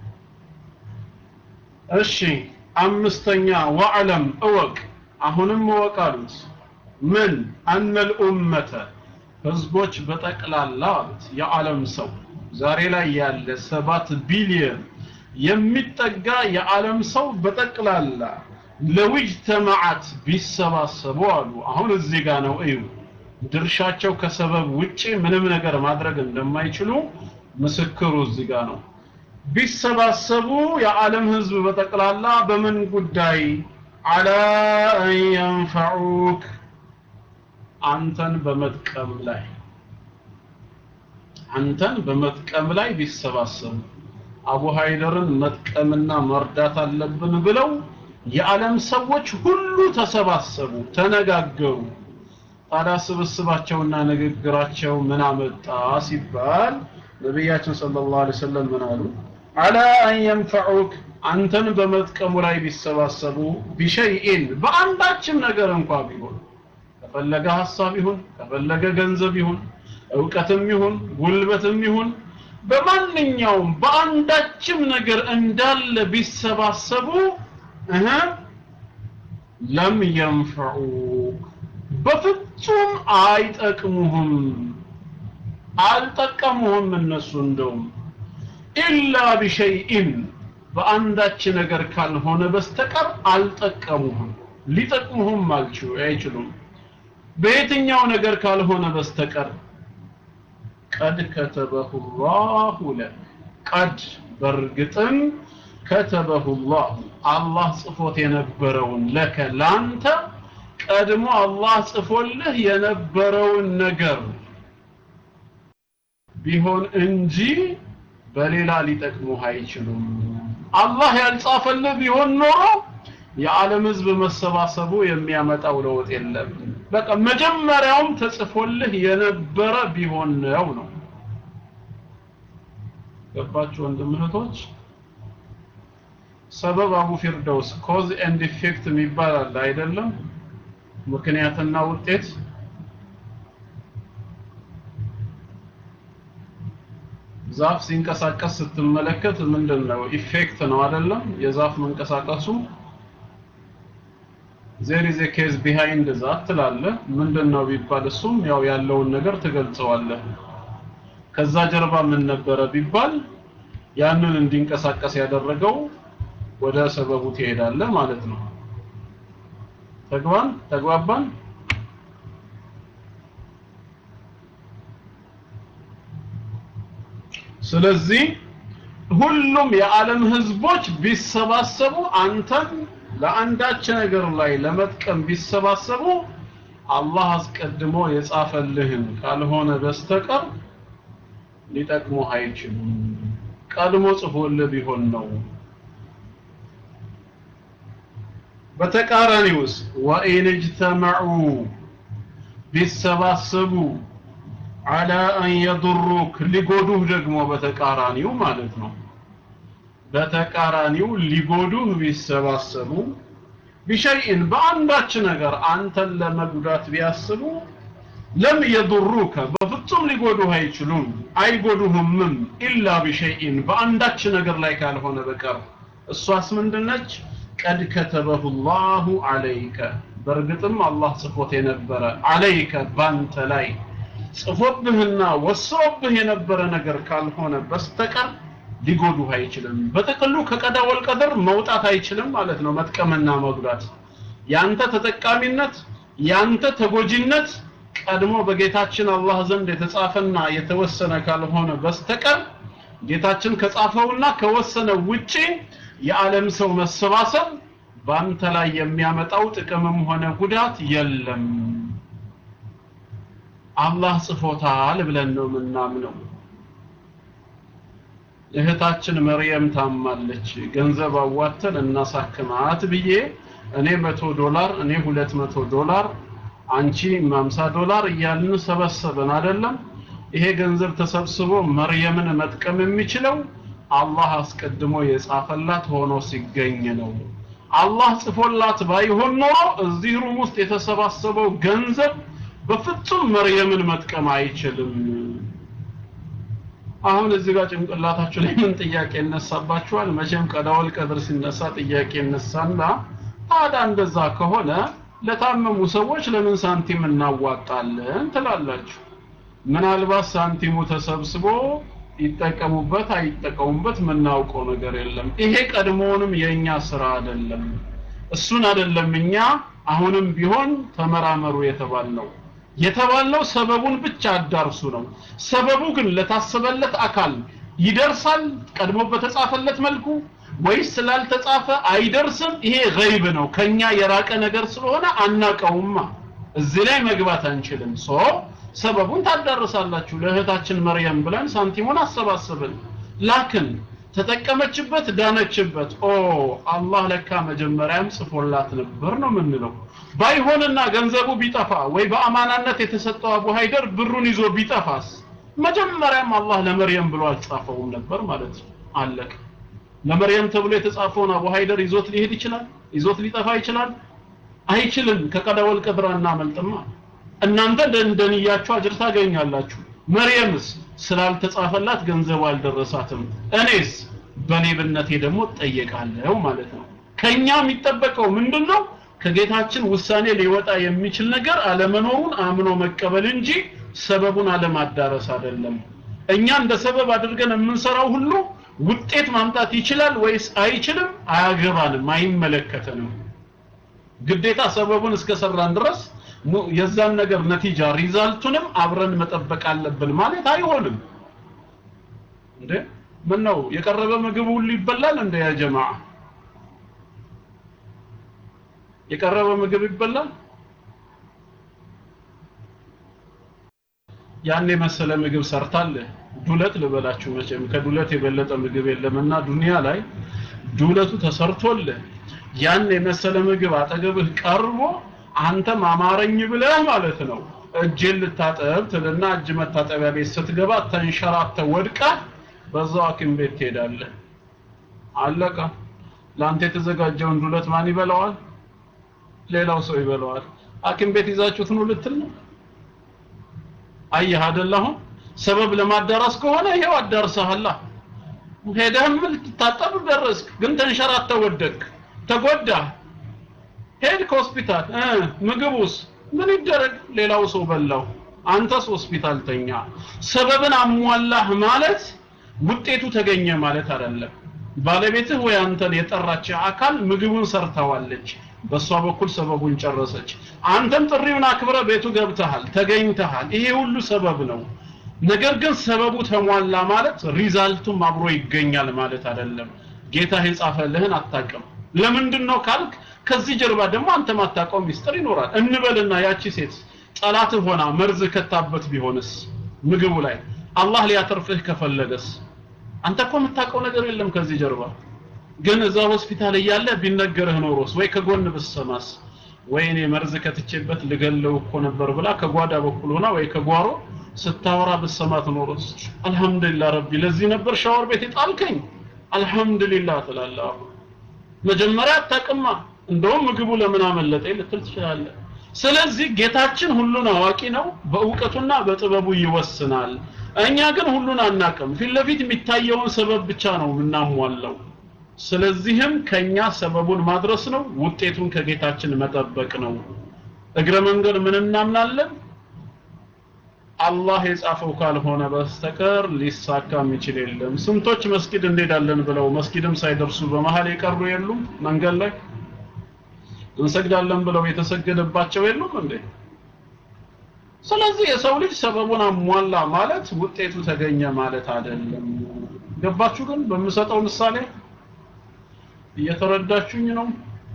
እሺ አምስተኛ ወዕለም እወቅ አሁንም እወቅ አሉት ምን አነል ኡመተ ህዝቦች በጠቅላላ አሉት የዓለም ሰው ዛሬ ላይ ያለ ሰባት ቢሊየን የሚጠጋ የዓለም ሰው በጠቅላላ ለውጅተማዓት ቢሰባሰቡ አሉ አሁን እዚህ ጋር ነው እዩ ድርሻቸው ከሰበብ ውጪ ምንም ነገር ማድረግ እንደማይችሉ ምስክሩ እዚህ ጋር ነው ቢሰባሰቡ የዓለም ህዝብ በጠቅላላ በምን ጉዳይ አላ አን የንፈዑክ አንተን በመጥቀም ላይ አንተን በመጥቀም ላይ ቢሰባሰቡ አቡ ሃይደርን መጥቀምና መርዳት አለብን ብለው የዓለም ሰዎች ሁሉ ተሰባሰቡ ተነጋገሩ ታዲያ ስብስባቸውና ንግግራቸው ምን አመጣ ሲባል ነቢያችን ሰለላሁ ዐለይሂ ወሰለም ምን አሉ አላ አን የንፈዑክ አንተን በመጥቀሙ ላይ ቢሰባሰቡ ቢሸይኢን በአንዳችም ነገር እንኳ ቢሆን ከፈለገ ሀሳብ ይሁን ከፈለገ ገንዘብ ይሁን እውቀትም ይሁን ጉልበትም ይሁን በማንኛውም በአንዳችም ነገር እንዳለ ቢሰባሰቡ እህ ለም የንፈዑክ በፍጹም አይጠቅሙህም አልጠቀሙህም እነሱ እንደውም ኢላ ቢሸይኢን በአንዳች ነገር ካልሆነ በስተቀር አልጠቀሙህም ሊጠቅሙህም አልችሉ አይችሉም በየትኛው ነገር ካልሆነ በስተቀር ቀድ ከተበሁ ላሁ ለክ ቀድ በእርግጥም ከተበሁ ላሁ አላህ ጽፎት የነበረውን ለከ ላንተ ቀድሞ አላህ ጽፎልህ የነበረውን ነገር ቢሆን እንጂ በሌላ ሊጠቅሙህ አይችሉም አላህ ያልጻፈልህ ቢሆን ኖሮ የዓለም ህዝብ መሰባሰቡ የሚያመጣው ለውጥ የለም በቃ መጀመሪያውም ተጽፎልህ የነበረ ቢሆን ነው ነው ገባችሁ ወንድም እህቶች ሰበብ አቡ ፊርደውስ ኮዝ ኤንድ ኢፌክት የሚባል አለ አይደለም ምክንያትና ውጤት ዛፍ ሲንቀሳቀስ ስትመለከት ምንድን ነው ኢፌክት ነው አይደለም የዛፍ መንቀሳቀሱ ዜር ኢዝ ኬዝ ቢሃይንድ ዛት ትላለህ ምንድን ነው ቢባል እሱም ያው ያለውን ነገር ትገልጸዋለህ ከዛ ጀርባ ምን ነበረ ቢባል ያንን እንዲንቀሳቀስ ያደረገው ወደ ሰበቡ ትሄዳለህ ማለት ነው ተግባን ተግባባን ስለዚህ ሁሉም የዓለም ህዝቦች ቢሰባሰቡ አንተን ለአንዳች ነገር ላይ ለመጥቀም ቢሰባሰቡ አላህ አስቀድሞ የጻፈልህን ካልሆነ በስተቀር ሊጠቅሙህ አይችሉም። ቀድሞ ጽፎልህ ቢሆን ነው። በተቃራኒውስ ወኢን እጅተመዑ ቢሰባሰቡ አላ አን የዱሩክ ሊጎዱህ ደግሞ በተቃራኒው ማለት ነው። በተቃራኒው ሊጎዱህ ቢሰባሰቡ ቢሸይን በአንዳች ነገር አንተን ለመጉዳት ቢያስቡ ለም የዱሩከ በፍጹም ሊጎዱህ አይችሉም አይጎዱህምም ኢላ ቢሸይን በአንዳች ነገር ላይ ካልሆነ በቀር እሷስ ምንድነች ቀድ ከተበሁ ላሁ አለይከ በእርግጥም አላህ ጽፎት የነበረ አለይከ ባንተ ላይ ጽፎብህና ወስሮብህ የነበረ ነገር ካልሆነ በስተቀር ሊጎዱህ አይችልም በጥቅሉ ከቀዳ ወልቀድር መውጣት አይችልም ማለት ነው መጥቀምና መጉዳት ያንተ ተጠቃሚነት ያንተ ተጎጂነት ቀድሞ በጌታችን አላህ ዘንድ የተጻፈና የተወሰነ ካልሆነ በስተቀር ጌታችን ከጻፈውና ከወሰነው ውጪ የዓለም ሰው መሰባሰብ በአንተ ላይ የሚያመጣው ጥቅምም ሆነ ጉዳት የለም አላህ ጽፎታል ብለን ነው የምናምነው እህታችን መርየም ታማለች ገንዘብ አዋተን እናሳክማት ብዬ እኔ መቶ ዶላር እኔ ሁለት መቶ ዶላር አንቺ 50 ዶላር እያልን ሰበሰብን አይደለም ይሄ ገንዘብ ተሰብስቦ መርየምን መጥቀም የሚችለው አላህ አስቀድሞ የጻፈላት ሆኖ ሲገኝ ነው አላህ ጽፎላት ባይሆን ኖሮ እዚህ ሩም ውስጥ የተሰባሰበው ገንዘብ በፍጹም መርየምን መጥቀም አይችልም አሁን እዚህ ጋር ጭንቅላታችሁ ላይ ምን ጥያቄ ይነሳባችኋል መቼም ቀዳወል ቀድር ሲነሳ ጥያቄ ይነሳና ታዲያ እንደዛ ከሆነ ለታመሙ ሰዎች ለምን ሳንቲም እናዋጣለን ትላላችሁ ምናልባት ሳንቲሙ ተሰብስቦ ይጠቀሙበት አይጠቀሙበት የምናውቀው ነገር የለም ይሄ ቀድሞውንም የእኛ ስራ አይደለም እሱን አይደለም እኛ አሁንም ቢሆን ተመራመሩ የተባልነው የተባልነው ሰበቡን ብቻ አዳርሱ ነው ሰበቡ ግን ለታሰበለት አካል ይደርሳል ቀድሞ በተጻፈለት መልኩ ወይስ ስላልተጻፈ አይደርስም ይሄ ገይብ ነው ከኛ የራቀ ነገር ስለሆነ አናቀውማ እዚህ ላይ መግባት አንችልም ሶ ሰበቡን ታዳርሳላችሁ ለእህታችን መርየም ብለን ሳንቲሙን አሰባሰብን ላክን ተጠቀመችበት ዳነችበት ኦ አላህ ለካ መጀመሪያም ጽፎላት ነበር ነው የምንለው ባይሆንና ገንዘቡ ቢጠፋ ወይ በአማናነት የተሰጠው አቡ ሃይደር ብሩን ይዞ ቢጠፋስ መጀመሪያም አላህ ለመርየም ብሎ አልጻፈውም ነበር ማለት ነው አለቀ ለመርየም ተብሎ የተጻፈውን አቡ ሃይደር ይዞት ሊሄድ ይችላል ይዞት ሊጠፋ ይችላል አይችልም ከቀደወል ቀድር እናመልጥማ እናንተ እንደንደንያችሁ አጅር ታገኛላችሁ መርየምስ ስላልተጻፈላት ገንዘቡ አልደረሳትም እኔስ በሌብነቴ ደግሞ እጠየቃለሁ ማለት ነው ከኛ የሚጠበቀው ምንድነው ከጌታችን ውሳኔ ሊወጣ የሚችል ነገር አለመኖሩን አምኖ መቀበል እንጂ ሰበቡን አለማዳረስ አይደለም እኛ እንደ ሰበብ አድርገን የምንሰራው ሁሉ ውጤት ማምጣት ይችላል ወይስ አይችልም አያገባንም አይመለከተንም ግዴታ ሰበቡን እስከሰራን ድረስ የዛን ነገር ነቲጃ ሪዛልቱንም አብረን መጠበቅ አለብን ማለት አይሆንም እንዴ ምን ነው የቀረበ ምግብ ሁሉ ይበላል እንደ ያ ጀማዓ የቀረበ ምግብ ይበላል ያን የመሰለ ምግብ ሰርታለህ ዱለት ልበላችሁ መቼም ከዱለት የበለጠ ምግብ የለምና ዱንያ ላይ ዱለቱ ተሰርቶልህ ያን የመሰለ ምግብ አጠገብህ ቀርቦ አንተም አማረኝ ብለህ ማለት ነው እጅን ልታጠብ ትልና እጅ መታጠቢያ ቤት ስትገባ ተንሸራተ ወድቃ በዛው ሐኪም ቤት ትሄዳለህ አለቀ ለአንተ የተዘጋጀውን ዱለት ማን ይበላዋል ሌላው ሰው ይበላዋል ሐኪም ቤት ይዛችሁት ነው ልትል ነው አየህ አይደል አሁን ሰበብ ለማዳረስ ከሆነ ይሄው አዳርሰሃላ ሄደህም ልትታጠብ ደረስክ ግን ተንሸራተ ወደቅ ተጎዳ ሄድክ ሆስፒታል ምግቡስ ምን ይደረግ ሌላው ሰው በላው አንተስ ሆስፒታል ተኛ ሰበብን አሟላህ ማለት ውጤቱ ተገኘ ማለት አይደለም ባለቤትህ ወይ አንተን የጠራች አካል ምግቡን ሰርተዋለች በሷ በኩል ሰበቡን ጨረሰች አንተም ጥሪውን አክብረ ቤቱ ገብተሃል ተገኝተሃል ይሄ ሁሉ ሰበብ ነው ነገር ግን ሰበቡ ተሟላ ማለት ሪዛልቱም አብሮ ይገኛል ማለት አይደለም ጌታ የጻፈልህን አታቅም ለምንድን ነው ካልክ ከዚህ ጀርባ ደግሞ አንተ ማታውቀው ሚስጥር ይኖራል እንበልና ያቺ ሴት ጠላትህ ሆና መርዝ ከታበት ቢሆንስ ምግቡ ላይ አላህ ሊያተርፍህ ከፈለገስ አንተ እኮ የምታውቀው ነገር የለም ከዚህ ጀርባ ግን እዛ ሆስፒታል እያለ ቢነገርህ ኖሮስ ወይ ከጎን ብሰማስ ወይ እኔ መርዝ ከትቼበት ልገለው እኮ ነበር ብላ ከጓዳ በኩል ሆና ወይ ከጓሮ ስታወራ ብሰማት ኖሮስ አልহামዱሊላህ ረቢ ለዚህ ነበር ሻወር ቤት የጣልከኝ አልহামዱሊላህ ትላለህ አሁን መጀመሪያ አታቅማ እንደውም ምግቡ ለምን አመለጠኝ ልትል ትችላለህ ስለዚህ ጌታችን ሁሉን አዋቂ ነው በእውቀቱና በጥበቡ ይወስናል እኛ ግን ሁሉን አናቅም ፊት ለፊት የሚታየውን ሰበብ ብቻ ነው የምናሟላው ስለዚህም ከኛ ሰበቡን ማድረስ ነው ውጤቱን ከጌታችን መጠበቅ ነው እግረ መንገድ ምን እናምናለን አላህ የጻፈው ካልሆነ በስተቀር ሊሳካ የሚችል የለም ስንቶች መስጊድ እንሄዳለን ብለው መስጊድም ሳይደርሱ በመሃል የቀሩ የሉም መንገድ ላይ እንሰግዳለን ብለው የተሰገደባቸው የሉም እንዴ ስለዚህ የሰው ልጅ ሰበቡን አሟላ ማለት ውጤቱ ተገኘ ማለት አይደለም ገባችሁ ግን በምሰጠው ምሳሌ እየተረዳችሁኝ ነው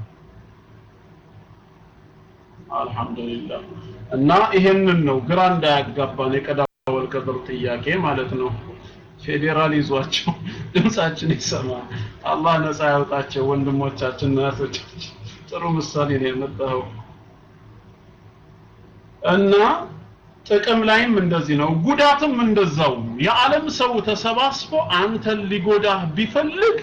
አልহামዱሊላህ እና ይሄንን ነው ግራ እንዳያጋባን የቀዳ ወልቀድር ጥያቄ ማለት ነው ፌዴራል ይዟቸው ድምጻችን ይሰማ አላህ ነፃ ያውጣቸው ወንድሞቻችን እናቶቻችን ጥሩ ምሳሌ ነው የመጣው እና ጥቅም ላይም እንደዚህ ነው ጉዳትም እንደዛው የዓለም ሰው ተሰባስቦ አንተን ሊጎዳህ ቢፈልግ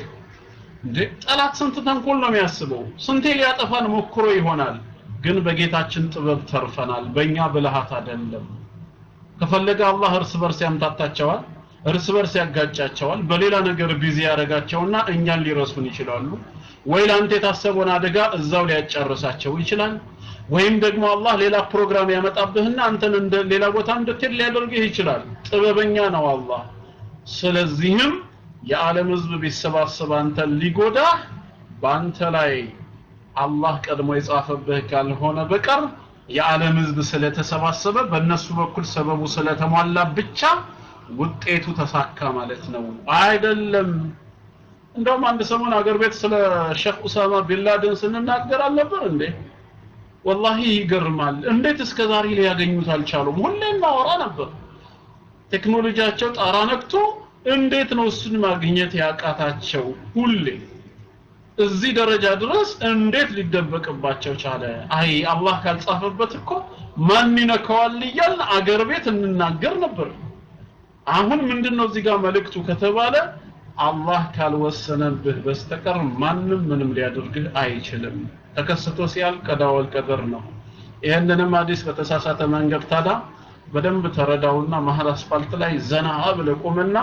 ጠላት ስንት ተንኮል ነው የሚያስበው ስንቴ ሊያጠፋን ሞክሮ ይሆናል ግን በጌታችን ጥበብ ተርፈናል በእኛ ብልሃት አይደለም ከፈለገ አላህ እርስ በርስ ያምታታቸዋል እርስ በርስ ያጋጫቸዋል በሌላ ነገር ቢዚ ያደርጋቸውና እኛን ሊረሱን ይችላሉ ወይ ለአንተ የታሰበውን አደጋ እዛው ሊያጨርሳቸው ይችላል ወይም ደግሞ አላህ ሌላ ፕሮግራም ያመጣብህና አንተን እንደ ሌላ ቦታ እንድትሄድ ሊያደርግህ ይችላል ጥበበኛ ነው አላህ ስለዚህም የዓለም ህዝብ ቢሰባሰብ አንተን ሊጎዳ በአንተ ላይ አላህ ቀድሞ የጻፈብህ ካልሆነ በቀር የዓለም ህዝብ ስለተሰባሰበ በእነሱ በኩል ሰበቡ ስለተሟላ ብቻ ውጤቱ ተሳካ ማለት ነው አይደለም እንደውም አንድ ሰሞን አገር ቤት ስለ ሼክ ኡሳማ ቢንላደን ስንናገር አልነበር እንዴ ወላሂ ይገርማል እንዴት እስከ ዛሬ ሊያገኙት አልቻሉም ሁሌም ማወራ ነበር ቴክኖሎጂያቸው ጣራ ነክቶ እንዴት ነው እሱን ማግኘት ያቃታቸው ሁሌ እዚህ ደረጃ ድረስ እንዴት ሊደበቅባቸው ቻለ አይ አላህ ካልጻፈበት እኮ ማን ይነካዋል እያልን አገር ቤት እንናገር ነበር አሁን ምንድነው እዚህ ጋር መልእክቱ ከተባለ አላህ ካልወሰነብህ በስተቀር ማንም ምንም ሊያደርግህ አይችልም ተከስቶ ሲያል ቀዳወል ቀደር ነው ይህንንም ሐዲስ በተሳሳተ መንገድ ታዳ በደንብ ተረዳውና መሀል አስፋልት ላይ ዘና ብለህ ቁምና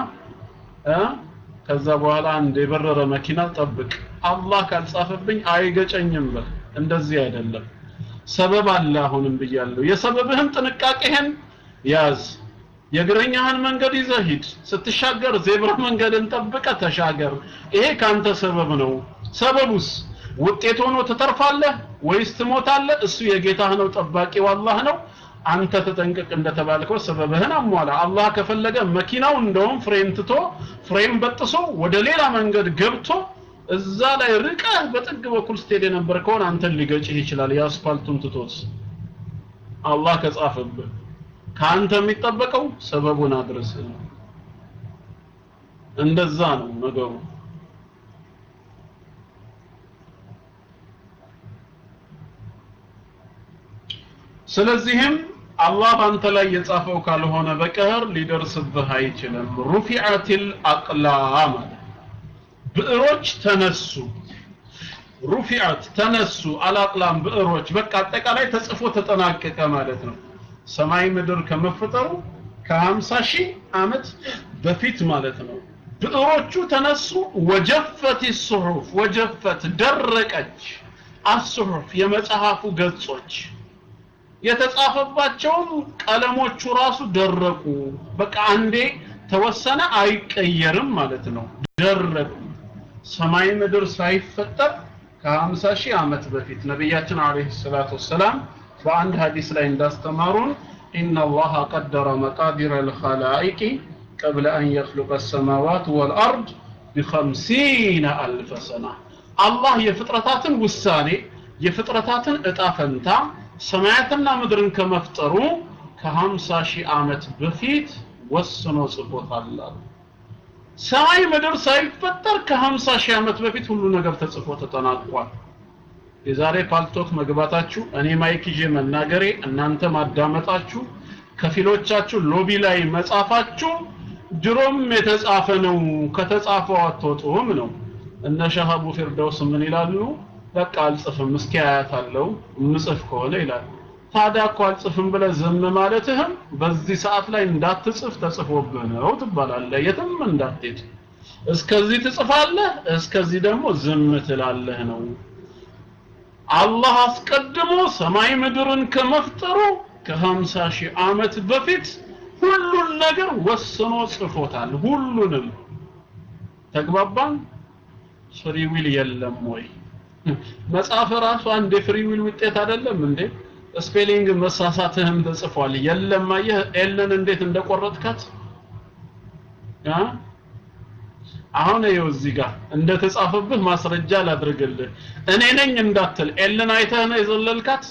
ከዛ በኋላ አንድ የበረረ መኪና ጠብቅ አላህ ካልጻፈብኝ አይገጨኝም በል እንደዚህ አይደለም ሰበብ አለ አሁንም ብያለሁ የሰበብህን ጥንቃቄህን ያዝ የእግረኛህን መንገድ ይዘህ ሂድ ስትሻገር ዜብራ መንገድን ጠብቀ ተሻገር ይሄ ካንተ ሰበብ ነው ሰበቡስ ውጤት ሆኖ ትተርፋለህ ወይስ ትሞታለህ እሱ የጌታህ ነው ጠባቂው አላህ ነው አንተ ተጠንቀቅ እንደተባልከው ሰበብህን አሟላ አላህ ከፈለገ መኪናው እንደውም ፍሬም ትቶ ፍሬም በጥሶ ወደ ሌላ መንገድ ገብቶ እዛ ላይ ርቀህ በጥግ በኩል ስትሄድ የነበር ከሆነ አንተን ሊገጭህ ይችላል የአስፋልቱን ትቶት አላህ ከጻፈብህ ከአንተ የሚጠበቀው ሰበቡን አድርስ እንደዛ ነው ነገሩ ስለዚህም አላህ ባንተ ላይ የጻፈው ካልሆነ በቀር ሊደርስብህ አይችልም ሩፊዓቲል አቅላም ብዕሮች ተነሱ ሩፊዓት ተነሱ አልአቅላም ብዕሮች በቃ አጠቃላይ ተጽፎ ተጠናቀቀ ማለት ነው ሰማይ ምድር ከመፈጠሩ ከ50 ሺህ ዓመት በፊት ማለት ነው ብዕሮቹ ተነሱ ወጀፈት ሱሑፍ ወጀፈት ደረቀች አሱሑፍ የመጽሐፉ ገጾች የተጻፈባቸውም ቀለሞቹ ራሱ ደረቁ በቃ አንዴ ተወሰነ አይቀየርም ማለት ነው ደረቁ ሰማይ ምድር ሳይፈጠር ከ50 ሺህ ዓመት በፊት ነቢያችን አለይሂ ሰላቱ ወሰላም በአንድ ሐዲስ ላይ እንዳስተማሩን إن الله قدر مقادير الخلائق قبل أن يخلق السماوات والأرض بخمسين ألف سنة الله يفطرتات وساني يفطرتات إطافنتا سماعتنا مدرن كمفترو كهمسا شي عامت بفيت وسنو صفوت الله ሰማይ ምድር ሳይፈጠር ከ50 ሺህ ዓመት በፊት ሁሉ ነገር ተጽፎ ተጠናቋል። የዛሬ ፓልቶክ መግባታችሁ እኔ ማይክ ይዤ መናገሬ እናንተ ማዳመጣችሁ ከፊሎቻችሁ ሎቢ ላይ መጻፋችሁ ድሮም የተጻፈ ነው ከተጻፈው አትወጡም ነው እነ ሸሃቡ ፊርደውስ ምን ይላሉ በቃ አልጽፍም እስኪ አያታለሁ ምጽፍ ከሆነ ይላል ታዲያ እኮ አልጽፍም ብለህ ዝም ማለትህም በዚህ ሰዓት ላይ እንዳትጽፍ ተጽፎብህ ነው ትባላለህ የትም እንዳትሄድ እስከዚህ ትጽፋለህ እስከዚህ ደግሞ ዝም ትላለህ ነው አላህ አስቀድሞ ሰማይ ምድርን ከመፍጠሩ ከሀምሳ ሺህ ዓመት በፊት ሁሉን ነገር ወስኖ ጽፎታል ሁሉንም ተግባባን ፍሪ ዊል የለም ወይ መጽሐፍ ራሱ አንድ የፍሪ ዊል ውጤት አይደለም እንዴ ስፔሊንግ መሳሳትህም ተጽፏል የለም አየህ ኤልን እንዴት እንደቆረጥካት አ አሁን ይኸው እዚህ ጋር እንደተጻፈብህ ማስረጃ ላድርግልህ እኔ ነኝ እንዳትል ኤልን አይተህ ነው የዘለልካት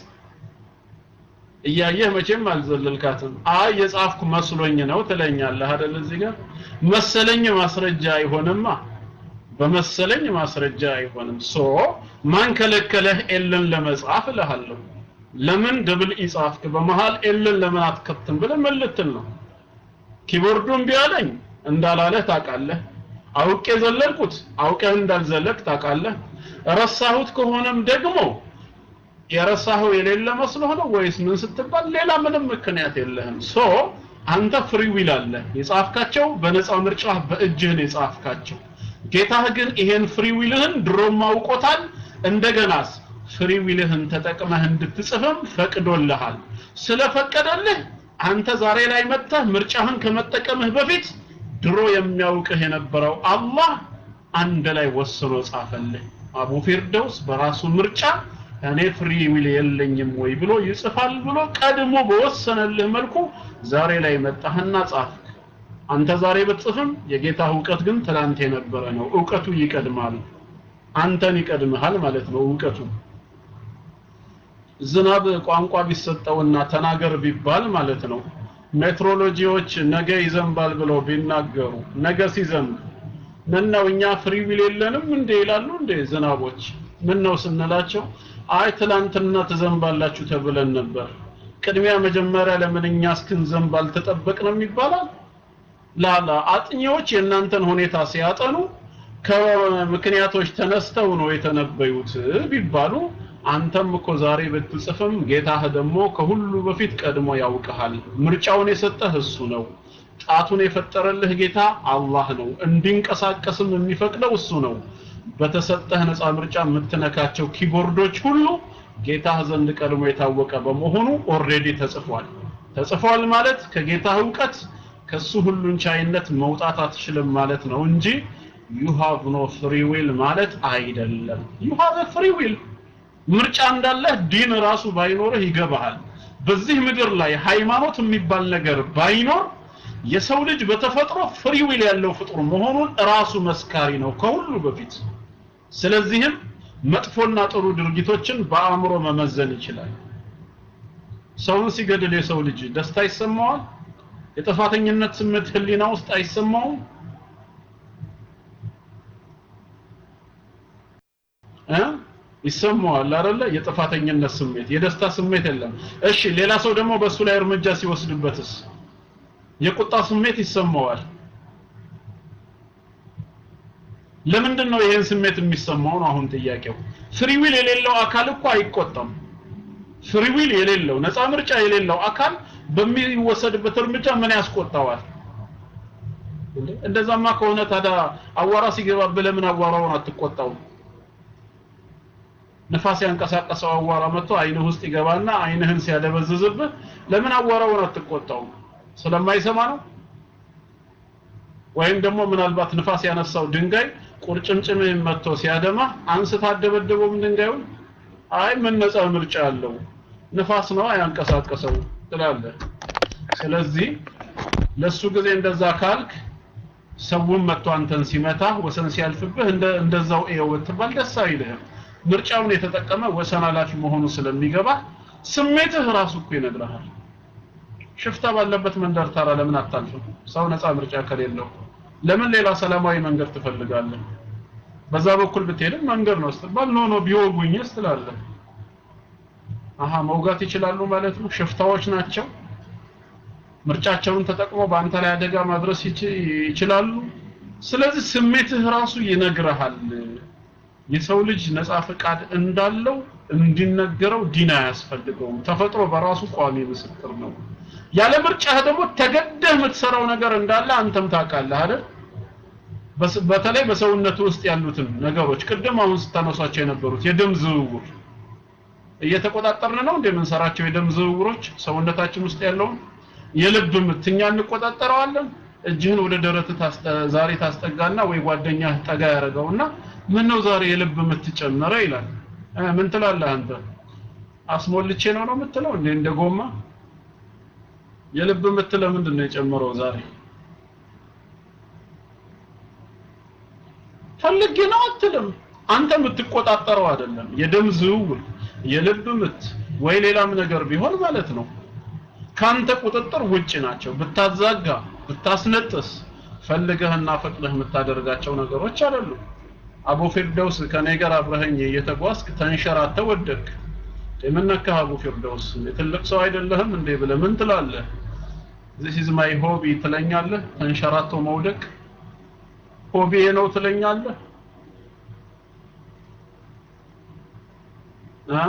እያየህ መቼም አልዘለልካትም አይ የጻፍኩ መስሎኝ ነው ትለኛለህ አይደል እዚህ ጋር መሰለኝ ማስረጃ አይሆንማ በመሰለኝ ማስረጃ አይሆንም ሶ ማን ከለከለህ ኤልን ለመጻፍ እልሃለሁ ለምን ደብል ኢ ጻፍክ በመሃል ኤልን ለምን አትከትም ብለህ ምን ልትል ነው ኪቦርዱን ቢያለኝ እንዳላለህ ታውቃለህ አውቄ ዘለልኩት አውቀህ እንዳልዘለቅ ታውቃለህ ረሳሁት ከሆነም ደግሞ የረሳኸው የሌለ መስሎህ ነው ወይስ ምን ስትባል ሌላ ምንም ምክንያት የለህም ሶ አንተ ፍሪ ዊል አለ የጻፍካቸው በነፃ ምርጫ በእጅህ ነው የጻፍካቸው ጌታህ ግን ይሄን ፍሪ ዊልህን ድሮም አውቆታል እንደገናስ ፍሪ ዊልህን ተጠቅመህ እንድትጽፍም ፈቅዶልሃል ስለፈቀደልህ አንተ ዛሬ ላይ መጥተህ ምርጫህን ከመጠቀምህ በፊት ድሮ የሚያውቅህ የነበረው አላህ አንድ ላይ ወስኖ ጻፈልህ አቡ ፊርደውስ በራሱ ምርጫ እኔ ፍሪ ዊል የለኝም ወይ ብሎ ይጽፋል ብሎ ቀድሞ በወሰነልህ መልኩ ዛሬ ላይ መጣህና ጻፍክ አንተ ዛሬ ብትጽፍም የጌታ እውቀት ግን ትላንት የነበረ ነው እውቀቱ ይቀድማል አንተን ይቀድምሃል ማለት ነው እውቀቱ ዝናብ ቋንቋ ቢሰጠውና ተናገር ቢባል ማለት ነው ሜትሮሎጂዎች ነገ ይዘንባል ብለው ቢናገሩ ነገ ሲዘንብ ምን ነው እኛ ፍሪ ዊል የለንም እንዴ ይላሉ እንዴ ዝናቦች ምን ነው ስንላቸው አይ ትላንትና ትዘንባላችሁ ተብለን ነበር ቅድሚያ መጀመሪያ ለምን እኛ እስክንዘንብ አልተጠበቅንም ይባላል ላላ አጥኚዎች የእናንተን ሁኔታ ሲያጠኑ ከምክንያቶች ተነስተው ነው የተነበዩት ቢባሉ አንተም እኮ ዛሬ ብትጽፍም ጌታህ ደግሞ ከሁሉ በፊት ቀድሞ ያውቅሃል ምርጫውን የሰጠህ እሱ ነው ጣቱን የፈጠረልህ ጌታ አላህ ነው እንዲንቀሳቀስም የሚፈቅደው እሱ ነው በተሰጠህ ነፃ ምርጫ የምትነካቸው ኪቦርዶች ሁሉ ጌታህ ዘንድ ቀድሞ የታወቀ በመሆኑ ኦሬዲ ተጽፏል ተጽፏል ማለት ከጌታህ እውቀት ከሱ ሁሉን ቻይነት መውጣት አትችልም ማለት ነው እንጂ ዩ ሃቭ ኖ ፍሪ ዊል ማለት አይደለም ዩ ሃቭ ፍሪ ዊል ምርጫ እንዳለህ ዲን ራሱ ባይኖርህ ይገባሃል በዚህ ምድር ላይ ሃይማኖት የሚባል ነገር ባይኖር የሰው ልጅ በተፈጥሮ ፍሪ ዊል ያለው ፍጡር መሆኑን ራሱ መስካሪ ነው ከሁሉ በፊት ስለዚህም መጥፎና ጥሩ ድርጊቶችን በአእምሮ መመዘን ይችላል ሰውን ሲገድል የሰው ልጅ ደስታ ይሰማዋል የጥፋተኝነት ስሜት ህሊና ውስጥ አይሰማውም እ ይሰማዋል አይደለ የጥፋተኝነት ስሜት የደስታ ስሜት የለም እሺ ሌላ ሰው ደግሞ በሱ ላይ እርምጃ ሲወስድበትስ የቁጣ ስሜት ይሰማዋል ለምንድን ነው ይሄን ስሜት የሚሰማው ነው አሁን ጥያቄው ፍሪ ዊል የሌለው አካል እኮ አይቆጣም ፍሪ ዊል የሌለው ነፃ ምርጫ የሌለው አካል በሚወሰድበት እርምጃ ምን ያስቆጣዋል እንደዛማ ከሆነ ታዲያ አዋራ ሲገባብህ ለምን አዋራውን አትቆጣው ንፋስ ያንቀሳቀሰው አዋራ መጥቶ አይንህ ውስጥ ይገባና አይንህን ሲያደበዝዝብህ ለምን አዋራውን አትቆጣው ስለማይሰማ ነው ወይም ደግሞ ምናልባት ንፋስ ያነሳው ድንጋይ ቁርጭምጭምህን መጥቶ ሲያደማ አንስታ አደበደበውም ድንጋዩን አይ ምን ነፃ ምርጫ አለው ንፋስ ነው ያንቀሳቀሰው ትላለህ ስለዚህ ለሱ ጊዜ እንደዛ ካልክ ሰውን መጥቶ አንተን ሲመታ ወሰን ሲያልፍብህ እንደ እንደዛው ኤው ብትባል ደስ አይልህም። ምርጫውን የተጠቀመ ወሰን አላፊ መሆኑ ስለሚገባ ስሜትህ ራሱ እኮ ይነግርሃል። ሽፍታ ባለበት መንደር ታራ ለምን አታልፍም? ሰው ነፃ ምርጫ ከሌለው ለምን ሌላ ሰላማዊ መንገድ ትፈልጋለህ? በዛ በኩል ብትሄድም መንገድ ነው ስትባል ኖ ኖ ቢወጉኝስ ትላለህ። አሃ መውጋት ይችላሉ ማለት ነው። ሽፍታዎች ናቸው። ምርጫቸውን ተጠቅሞ በአንተ ላይ አደጋ ማድረስ ይች- ይችላሉ። ስለዚህ ስሜትህ ራሱ ይነግርሃል። የሰው ልጅ ነፃ ፈቃድ እንዳለው እንዲነገረው ዲን አያስፈልገውም። ተፈጥሮ በራሱ ቋሚ ምስክር ነው። ያለ ምርጫህ ደግሞ ተገደህ የምትሰራው ነገር እንዳለ አንተም ታውቃለህ አይደል? በስ- በተለይ በሰውነት ውስጥ ያሉትን ነገሮች ቅድም አሁን ስታነሷቸው የነበሩት የደም ዝውውር እየተቆጣጠርን ነው እንደምንሰራቸው የደም ዝውውሮች ሰውነታችን ውስጥ ያለውን የልብ ምት እኛ እንቆጣጠረዋለን። እጅህን ወደ ደረት ዛሬ ታስጠጋና ወይ ጓደኛህ ጠጋ ያደርገውና ምን ነው ዛሬ የልብ ምት ጨመረ ይላል። እ ምን ትላለህ አንተ? አስሞልቼ ነው ነው የምትለው እንዴ? እንደ ጎማ የልብ ምት ለምንድን ነው የጨመረው ዛሬ? ፈልጌ ነው አትልም። አንተ የምትቆጣጠረው አይደለም። የደም ዝውውር፣ የልብ ምት ወይ ሌላም ነገር ቢሆን ማለት ነው ካንተ ቁጥጥር ውጭ ናቸው። ብታዛጋ፣ ብታስነጥስ ፈልገህና ፈቅደህ የምታደርጋቸው ነገሮች አይደሉም። አቡ ፊርደውስ ከኔ ጋር አብረኸኝ እየተጓዝክ ተንሸራተህ ወደቅክ። የምነካህ አቡ ፊርደውስ ትልቅ ሰው አይደለህም እንዴ ብለህ ምን ትላለህ? this is my hobby ትለኛለህ። ተንሸራቶ መውደቅ ሆቢ ነው ትለኛለህ እ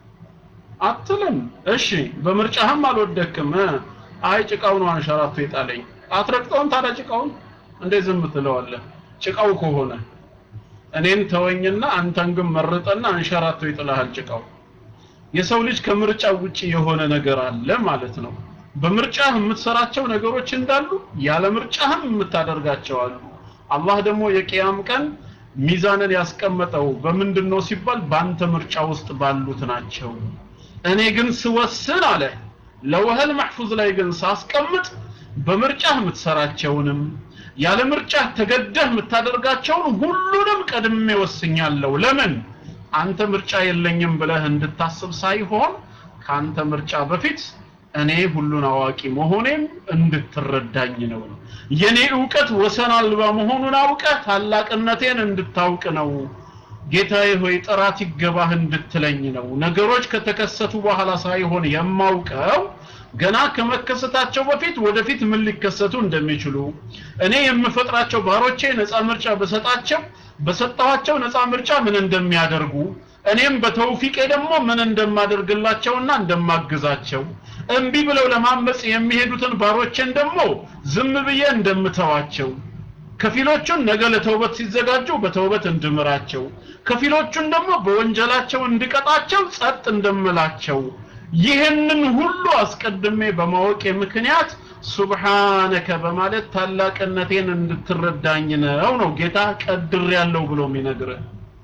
አትልም። እሺ በምርጫህም አልወደክም። እ አይ ጭቃው ነው አንሸራቶ የጣለኝ። አትረግጠውም ታዲያ ጭቃውን እንዴ ዝም ትለዋለህ? ጭቃው ከሆነ እኔን ተወኝና አንተን ግን መርጠና አንሸራቶ ይጥልሃል ጭቃው። የሰው ልጅ ከምርጫ ውጪ የሆነ ነገር አለ ማለት ነው። በምርጫህ የምትሰራቸው ነገሮች እንዳሉ ያለ ምርጫህም የምታደርጋቸው አሉ። አላህ ደግሞ የቂያም ቀን ሚዛንን ያስቀመጠው በምንድን ነው ሲባል በአንተ ምርጫ ውስጥ ባሉት ናቸው። እኔ ግን ስወስን አለ ለወህል መሕፉዝ ላይ ግን ሳስቀምጥ በምርጫህ የምትሰራቸውንም ያለ ምርጫህ ተገደህ የምታደርጋቸውን ሁሉንም ቀድሜ ወስኛለሁ። ለምን አንተ ምርጫ የለኝም ብለህ እንድታስብ ሳይሆን ከአንተ ምርጫ በፊት እኔ ሁሉን አዋቂ መሆኔን እንድትረዳኝ ነው። የኔ ዕውቀት ወሰን አልባ መሆኑን አውቀህ ታላቅነቴን እንድታውቅ ነው። ጌታዬ ሆይ ጥራት ይገባህ እንድትለኝ ነው። ነገሮች ከተከሰቱ በኋላ ሳይሆን የማውቀው ገና ከመከሰታቸው በፊት ወደፊት ምን ሊከሰቱ እንደሚችሉ እኔ የምፈጥራቸው ባሮቼ ነፃ ምርጫ በሰጣቸው በሰጠኋቸው ነፃ ምርጫ ምን እንደሚያደርጉ እኔም በተውፊቄ ደግሞ ምን እንደማደርግላቸውና እንደማግዛቸው እምቢ ብለው ለማመጽ የሚሄዱትን ባሮችን ደግሞ ዝም ብዬ እንደምተዋቸው ከፊሎቹን ነገ ለተውበት ሲዘጋጁ በተውበት እንድምራቸው ከፊሎቹን ደግሞ በወንጀላቸው እንድቀጣቸው ጸጥ እንደምላቸው ይህንን ሁሉ አስቀድሜ በማወቄ ምክንያት ሱብሃነከ በማለት ታላቅነቴን እንድትረዳኝ ነው ነው ጌታ ቀድር ያለው ብሎ የሚነግርህ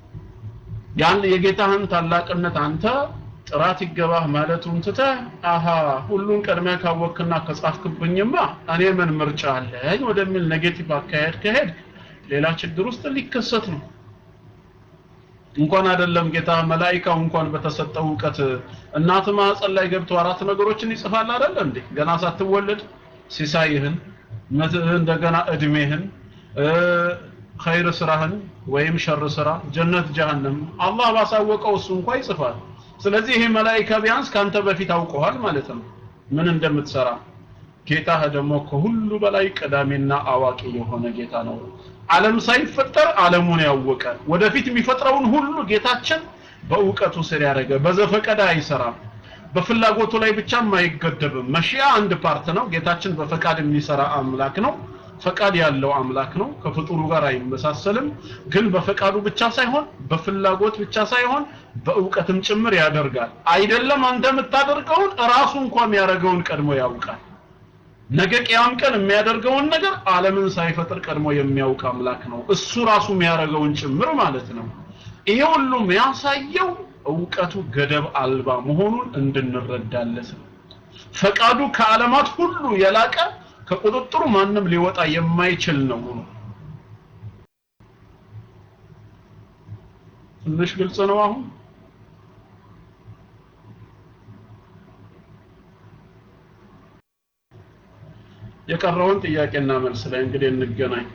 ያን የጌታህን ታላቅነት አንተ ጥራት ይገባህ ማለቱን ትተህ አሃ ሁሉን ቀድመህ ካወቅክና ከጻፍክብኝማ እኔ ምን ምርጫ አለኝ ወደሚል ኔጌቲቭ አካሄድ ከሄድ ሌላ ችግር ውስጥ ሊከሰት ነው። እንኳን አይደለም ጌታ መላኢካው እንኳን በተሰጠው እውቀት እናት ማህፀን ላይ ገብቶ አራት ነገሮችን ይጽፋል አይደል እንዴ? ገና ሳትወለድ ሲሳይህን፣ እንደገና እድሜህን፣ ኸይር ስራህን ወይም ሸር ስራ፣ ጀነት ጀሃነም አላህ ባሳወቀው እሱ እንኳን ይጽፋል። ስለዚህ ይሄ መላኢካ ቢያንስ ካንተ በፊት አውቀዋል ማለት ነው ምን እንደምትሰራ። ጌታህ ደግሞ ከሁሉ በላይ ቀዳሚና አዋቂ የሆነ ጌታ ነው። ዓለም ሳይፈጠር ዓለሙን ያወቀ ወደፊት የሚፈጥረውን ሁሉ ጌታችን በእውቀቱ ስር ያደረገ በዘፈቀደ አይሰራም። በፍላጎቱ ላይ ብቻም አይገደብም። መሺያ አንድ ፓርት ነው። ጌታችን በፈቃድ የሚሰራ አምላክ ነው። ፈቃድ ያለው አምላክ ነው። ከፍጡሩ ጋር አይመሳሰልም። ግን በፈቃዱ ብቻ ሳይሆን በፍላጎት ብቻ ሳይሆን በእውቀትም ጭምር ያደርጋል። አይደለም አንተ የምታደርገውን ራሱ እንኳን የሚያደርገውን ቀድሞ ያውቃል። ነገ ቅያም ቀን የሚያደርገውን ነገር ዓለምን ሳይፈጥር ቀድሞ የሚያውቅ አምላክ ነው። እሱ ራሱ የሚያደርገውን ጭምር ማለት ነው። ይሄ ሁሉ የሚያሳየው እውቀቱ ገደብ አልባ መሆኑን እንድንረዳለት ነው። ፈቃዱ ከዓለማት ሁሉ የላቀ ከቁጥጥሩ ማንም ሊወጣ የማይችል ነው ነው ትንሽ ግልጽ ነው አሁን የቀረውን ጥያቄና መልስ ላይ እንግዲህ እንገናኝ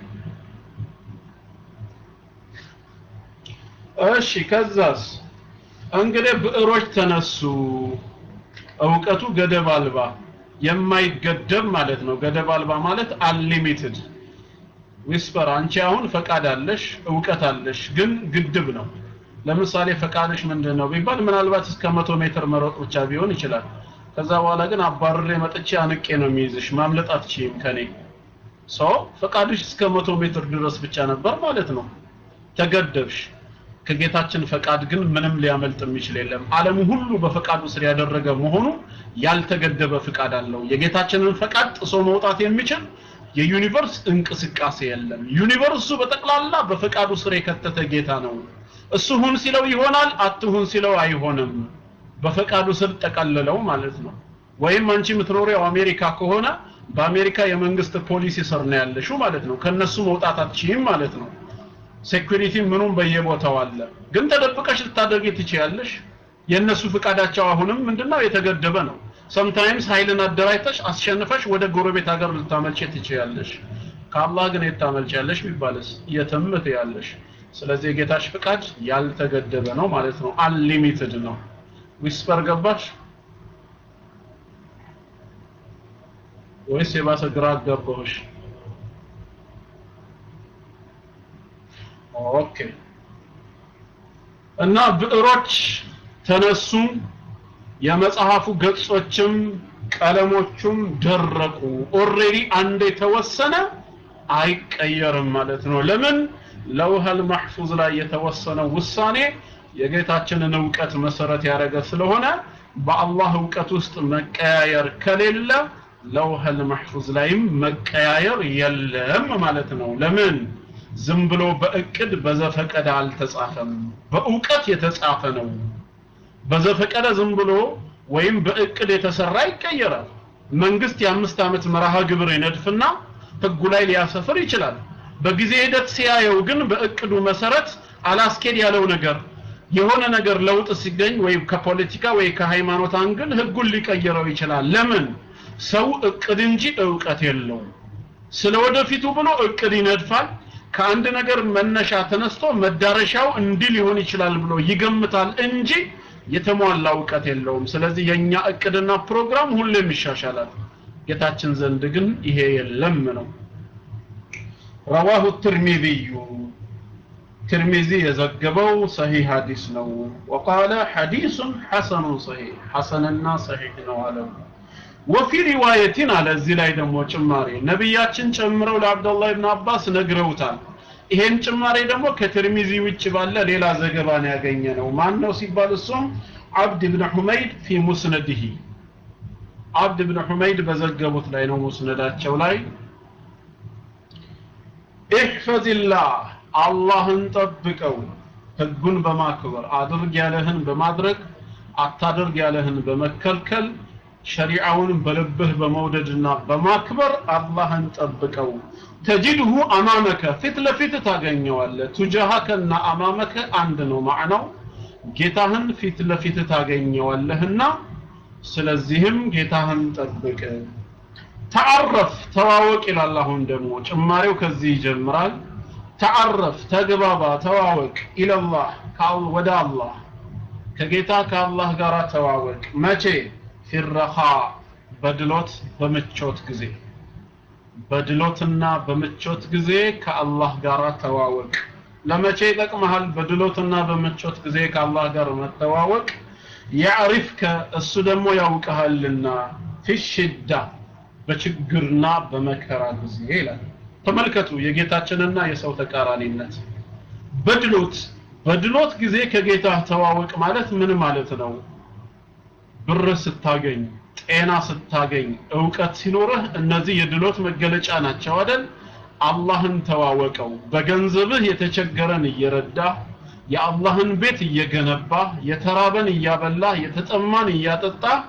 እሺ ከዛስ እንግዲህ ብዕሮች ተነሱ እውቀቱ ገደብ አልባ የማይገደብ ማለት ነው ገደብ አልባ ማለት አንሊሚትድ ዊስፐር አንቺ አሁን ፈቃድ አለሽ እውቀት አለሽ ግን ግድብ ነው ለምሳሌ ፈቃድሽ ምንድን ነው ቢባል ምናልባት እስከ መቶ ሜትር መሮጥ ብቻ ቢሆን ይችላል ከዛ በኋላ ግን አባርሬ መጥቼ አንቄ ነው የሚይዝሽ ማምለጥ አትችይም ከኔ ሰው ፈቃድሽ እስከ መቶ ሜትር ድረስ ብቻ ነበር ማለት ነው ተገደብሽ ከጌታችን ፈቃድ ግን ምንም ሊያመልጥ የሚችል የለም ዓለሙ ሁሉ በፈቃዱ ስር ያደረገ መሆኑ ያልተገደበ ፍቃድ አለው የጌታችንን ፈቃድ ጥሶ መውጣት የሚችል የዩኒቨርስ እንቅስቃሴ የለም ዩኒቨርሱ በጠቅላላ በፈቃዱ ስር የከተተ ጌታ ነው እሱ ሁን ሲለው ይሆናል አትሁን ሲለው አይሆንም በፈቃዱ ስር ጠቀልለው ማለት ነው ወይም አንቺ የምትኖሪው አሜሪካ ከሆነ በአሜሪካ የመንግስት ፖሊሲ ስር ነው ያለሽው ማለት ነው ከነሱ መውጣት አትችይም ማለት ነው ሴኩሪቲ ምኑም በየቦታው አለ ግን ተደብቀሽ ልታደርጊ ትችያለሽ የእነሱ ፍቃዳቸው አሁንም ምንድነው የተገደበ ነው ሰምታይምስ ኃይልን አደራጅተሽ አስሸንፈሽ ወደ ጎረቤት ሀገር ልታመልጭ ትችያለሽ ከአላህ ግን የታመልጫለሽ ቢባልስ የትም ትያለሽ ስለዚህ የጌታሽ ፍቃድ ያልተገደበ ነው ማለት ነው አንሊሚትድ ነው ዊስፐር ገባሽ ወይስ የባሰ ግራ አጋባሁሽ ኦኬ እና ብዕሮች ተነሱ የመጽሐፉ ገጾችም ቀለሞቹም ደረቁ ኦሬዲ አንድ የተወሰነ አይቀየርም ማለት ነው ለምን ለውሃል ማህፉዝ ላይ የተወሰነው ውሳኔ የጌታችንን እውቀት መሰረት ያደረገ ስለሆነ በአላህ እውቀት ውስጥ መቀያየር ከሌለ ለውሃል ማህፉዝ ላይም መቀያየር የለም ማለት ነው ለምን ዝም ብሎ በእቅድ በዘፈቀደ አልተጻፈም በእውቀት የተጻፈ ነው በዘፈቀደ ዝም ብሎ ወይም በእቅድ የተሰራ ይቀየራል መንግስት የአምስት ዓመት መርሃ ግብር ይነድፍና ህጉ ላይ ሊያሰፍር ይችላል በጊዜ ሂደት ሲያየው ግን በእቅዱ መሰረት አላስኬድ ያለው ነገር የሆነ ነገር ለውጥ ሲገኝ ወይም ከፖለቲካ ወይ ከሃይማኖት አንግል ህጉን ሊቀይረው ይችላል ለምን ሰው እቅድ እንጂ እውቀት የለውም ስለ ወደፊቱ ብሎ እቅድ ይነድፋል ከአንድ ነገር መነሻ ተነስቶ መዳረሻው እንዲህ ሊሆን ይችላል ብሎ ይገምታል እንጂ የተሟላ እውቀት የለውም ስለዚህ የኛ እቅድና ፕሮግራም ሁሌም ይሻሻላል ጌታችን ዘንድ ግን ይሄ የለም ነው ረዋሁ ትርሚዚዩ ትርሚዚ የዘገበው ሰሂህ ሐዲስ ነው ወቃለ ሐዲሱን ሐሰኑን ሰሂህ ሐሰንና ሰሂህ ነው አለው ወፊ ሪዋየቲን አለ እዚህ ላይ ደግሞ ጭማሬ ነቢያችን ጨምረው ለአብደላህ ብን አባስ ነግረውታል ይሄን ጭማሬ ደግሞ ከትርሚዚ ውጭ ባለ ሌላ ዘገባ ነው ያገኘ ነው ማን ነው ሲባል እሱም አብድ ብን ሑመይድ ፊ ሙስነድህ አብድ ብን ሑመይድ በዘገቡት ላይ ነው ሙስነዳቸው ላይ ኢሕፈዝላህ አላህን ጠብቀው ህጉን በማክበር አድርግ ያለህን በማድረግ አታድርግ ያለህን በመከልከል ሸሪዓውን በልብህ በመውደድና በማክበር አላህን ጠብቀው ተጅድሁ አማመከ ፊት ለፊት ታገኘዋለህ ቱጃሃከና አማመከ አንድ ነው ማዕናው ጌታህን ፊት ለፊት ታገኘዋለህና ስለዚህም ጌታህን ጠብቅ ተዓረፍ ተዋወቅ ይላል አሁን ደግሞ ጭማሬው ከዚህ ይጀምራል ተዓረፍ ተግባባ ተዋወቅ ኢለላህ ወደ አላህ ከጌታ ከአላህ ጋር ተዋወቅ መቼ ፊረኻ በድሎት በምቾት ጊዜ በድሎትና በምቾት ጊዜ ከአላህ ጋር ተዋወቅ ለመቼ ይጠቅመሃል በድሎትና በምቾት ጊዜ ከአላህ ጋር መተዋወቅ ያዕሪፍከ እሱ ደግሞ ያውቀሃልና ፊሽዳ በችግርና በመከራ ጊዜ ይላል ተመልከቱ የጌታችንና የሰው ተቃራኒነት በድሎት በድሎት ጊዜ ከጌታ ተዋወቅ ማለት ምን ማለት ነው ብር ስታገኝ ጤና ስታገኝ እውቀት ሲኖርህ እነዚህ የድሎት መገለጫ ናቸው አይደል አላህን ተዋወቀው በገንዘብህ የተቸገረን እየረዳ የአላህን ቤት እየገነባ የተራበን እያበላ የተጠማን እያጠጣ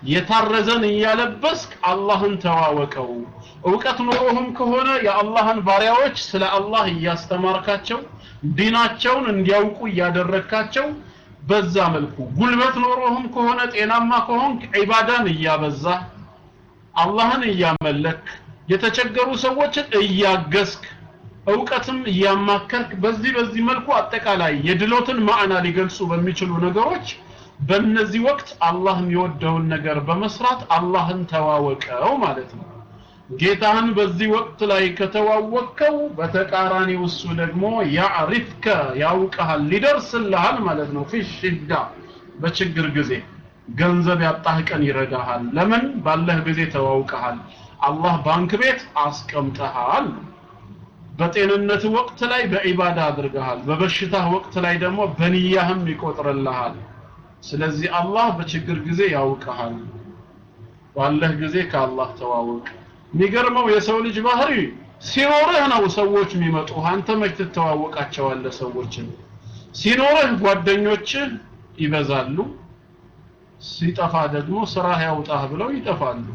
የታረዘን እያለበስክ አላህን ተዋወቀው እውቀት ኖሮህም ከሆነ የአላህን ባሪያዎች ስለ አላህ እያስተማርካቸው ዲናቸውን እንዲያውቁ እያደረግካቸው በዛ መልኩ ጉልበት ኖሮህም ከሆነ ጤናማ ከሆንክ ዒባዳን እያበዛ አላህን እያመለክ የተቸገሩ ሰዎችን እያገዝክ እውቀትም እያማከርክ በዚህ በዚህ መልኩ አጠቃላይ የድሎትን ማዕና ሊገልጹ በሚችሉ ነገሮች በእነዚህ ወቅት አላህ የሚወደውን ነገር በመስራት አላህን ተዋወቀው ማለት ነው ጌታህን በዚህ ወቅት ላይ ከተዋወቅከው በተቃራኒው እሱ ደግሞ ያዕሪፍከ ያውቀሃል ሊደርስልሃል ማለት ነው ፊ ሽዳ በችግር ጊዜ ገንዘብ ያጣህ ቀን ይረዳሃል ለምን ባለህ ጊዜ ተዋውቀሃል አላህ ባንክ ቤት አስቀምጠሃል በጤንነት ወቅት ላይ በዒባዳ አድርገሃል በበሽታህ ወቅት ላይ ደግሞ በንያህም ይቆጥርልሃል ስለዚህ አላህ በችግር ጊዜ ያውቀሃል ባለህ ጊዜ ከአላህ ተዋወቅ የሚገርመው የሰው ልጅ ባህሪ ሲኖርህ ነው ሰዎች የሚመጡ አንተ መች ትተዋወቃቸዋለህ ሰዎችን ሲኖርህ ጓደኞችህ ይበዛሉ ሲጠፋ ደግሞ ስራህ ያውጣህ ብለው ይጠፋሉ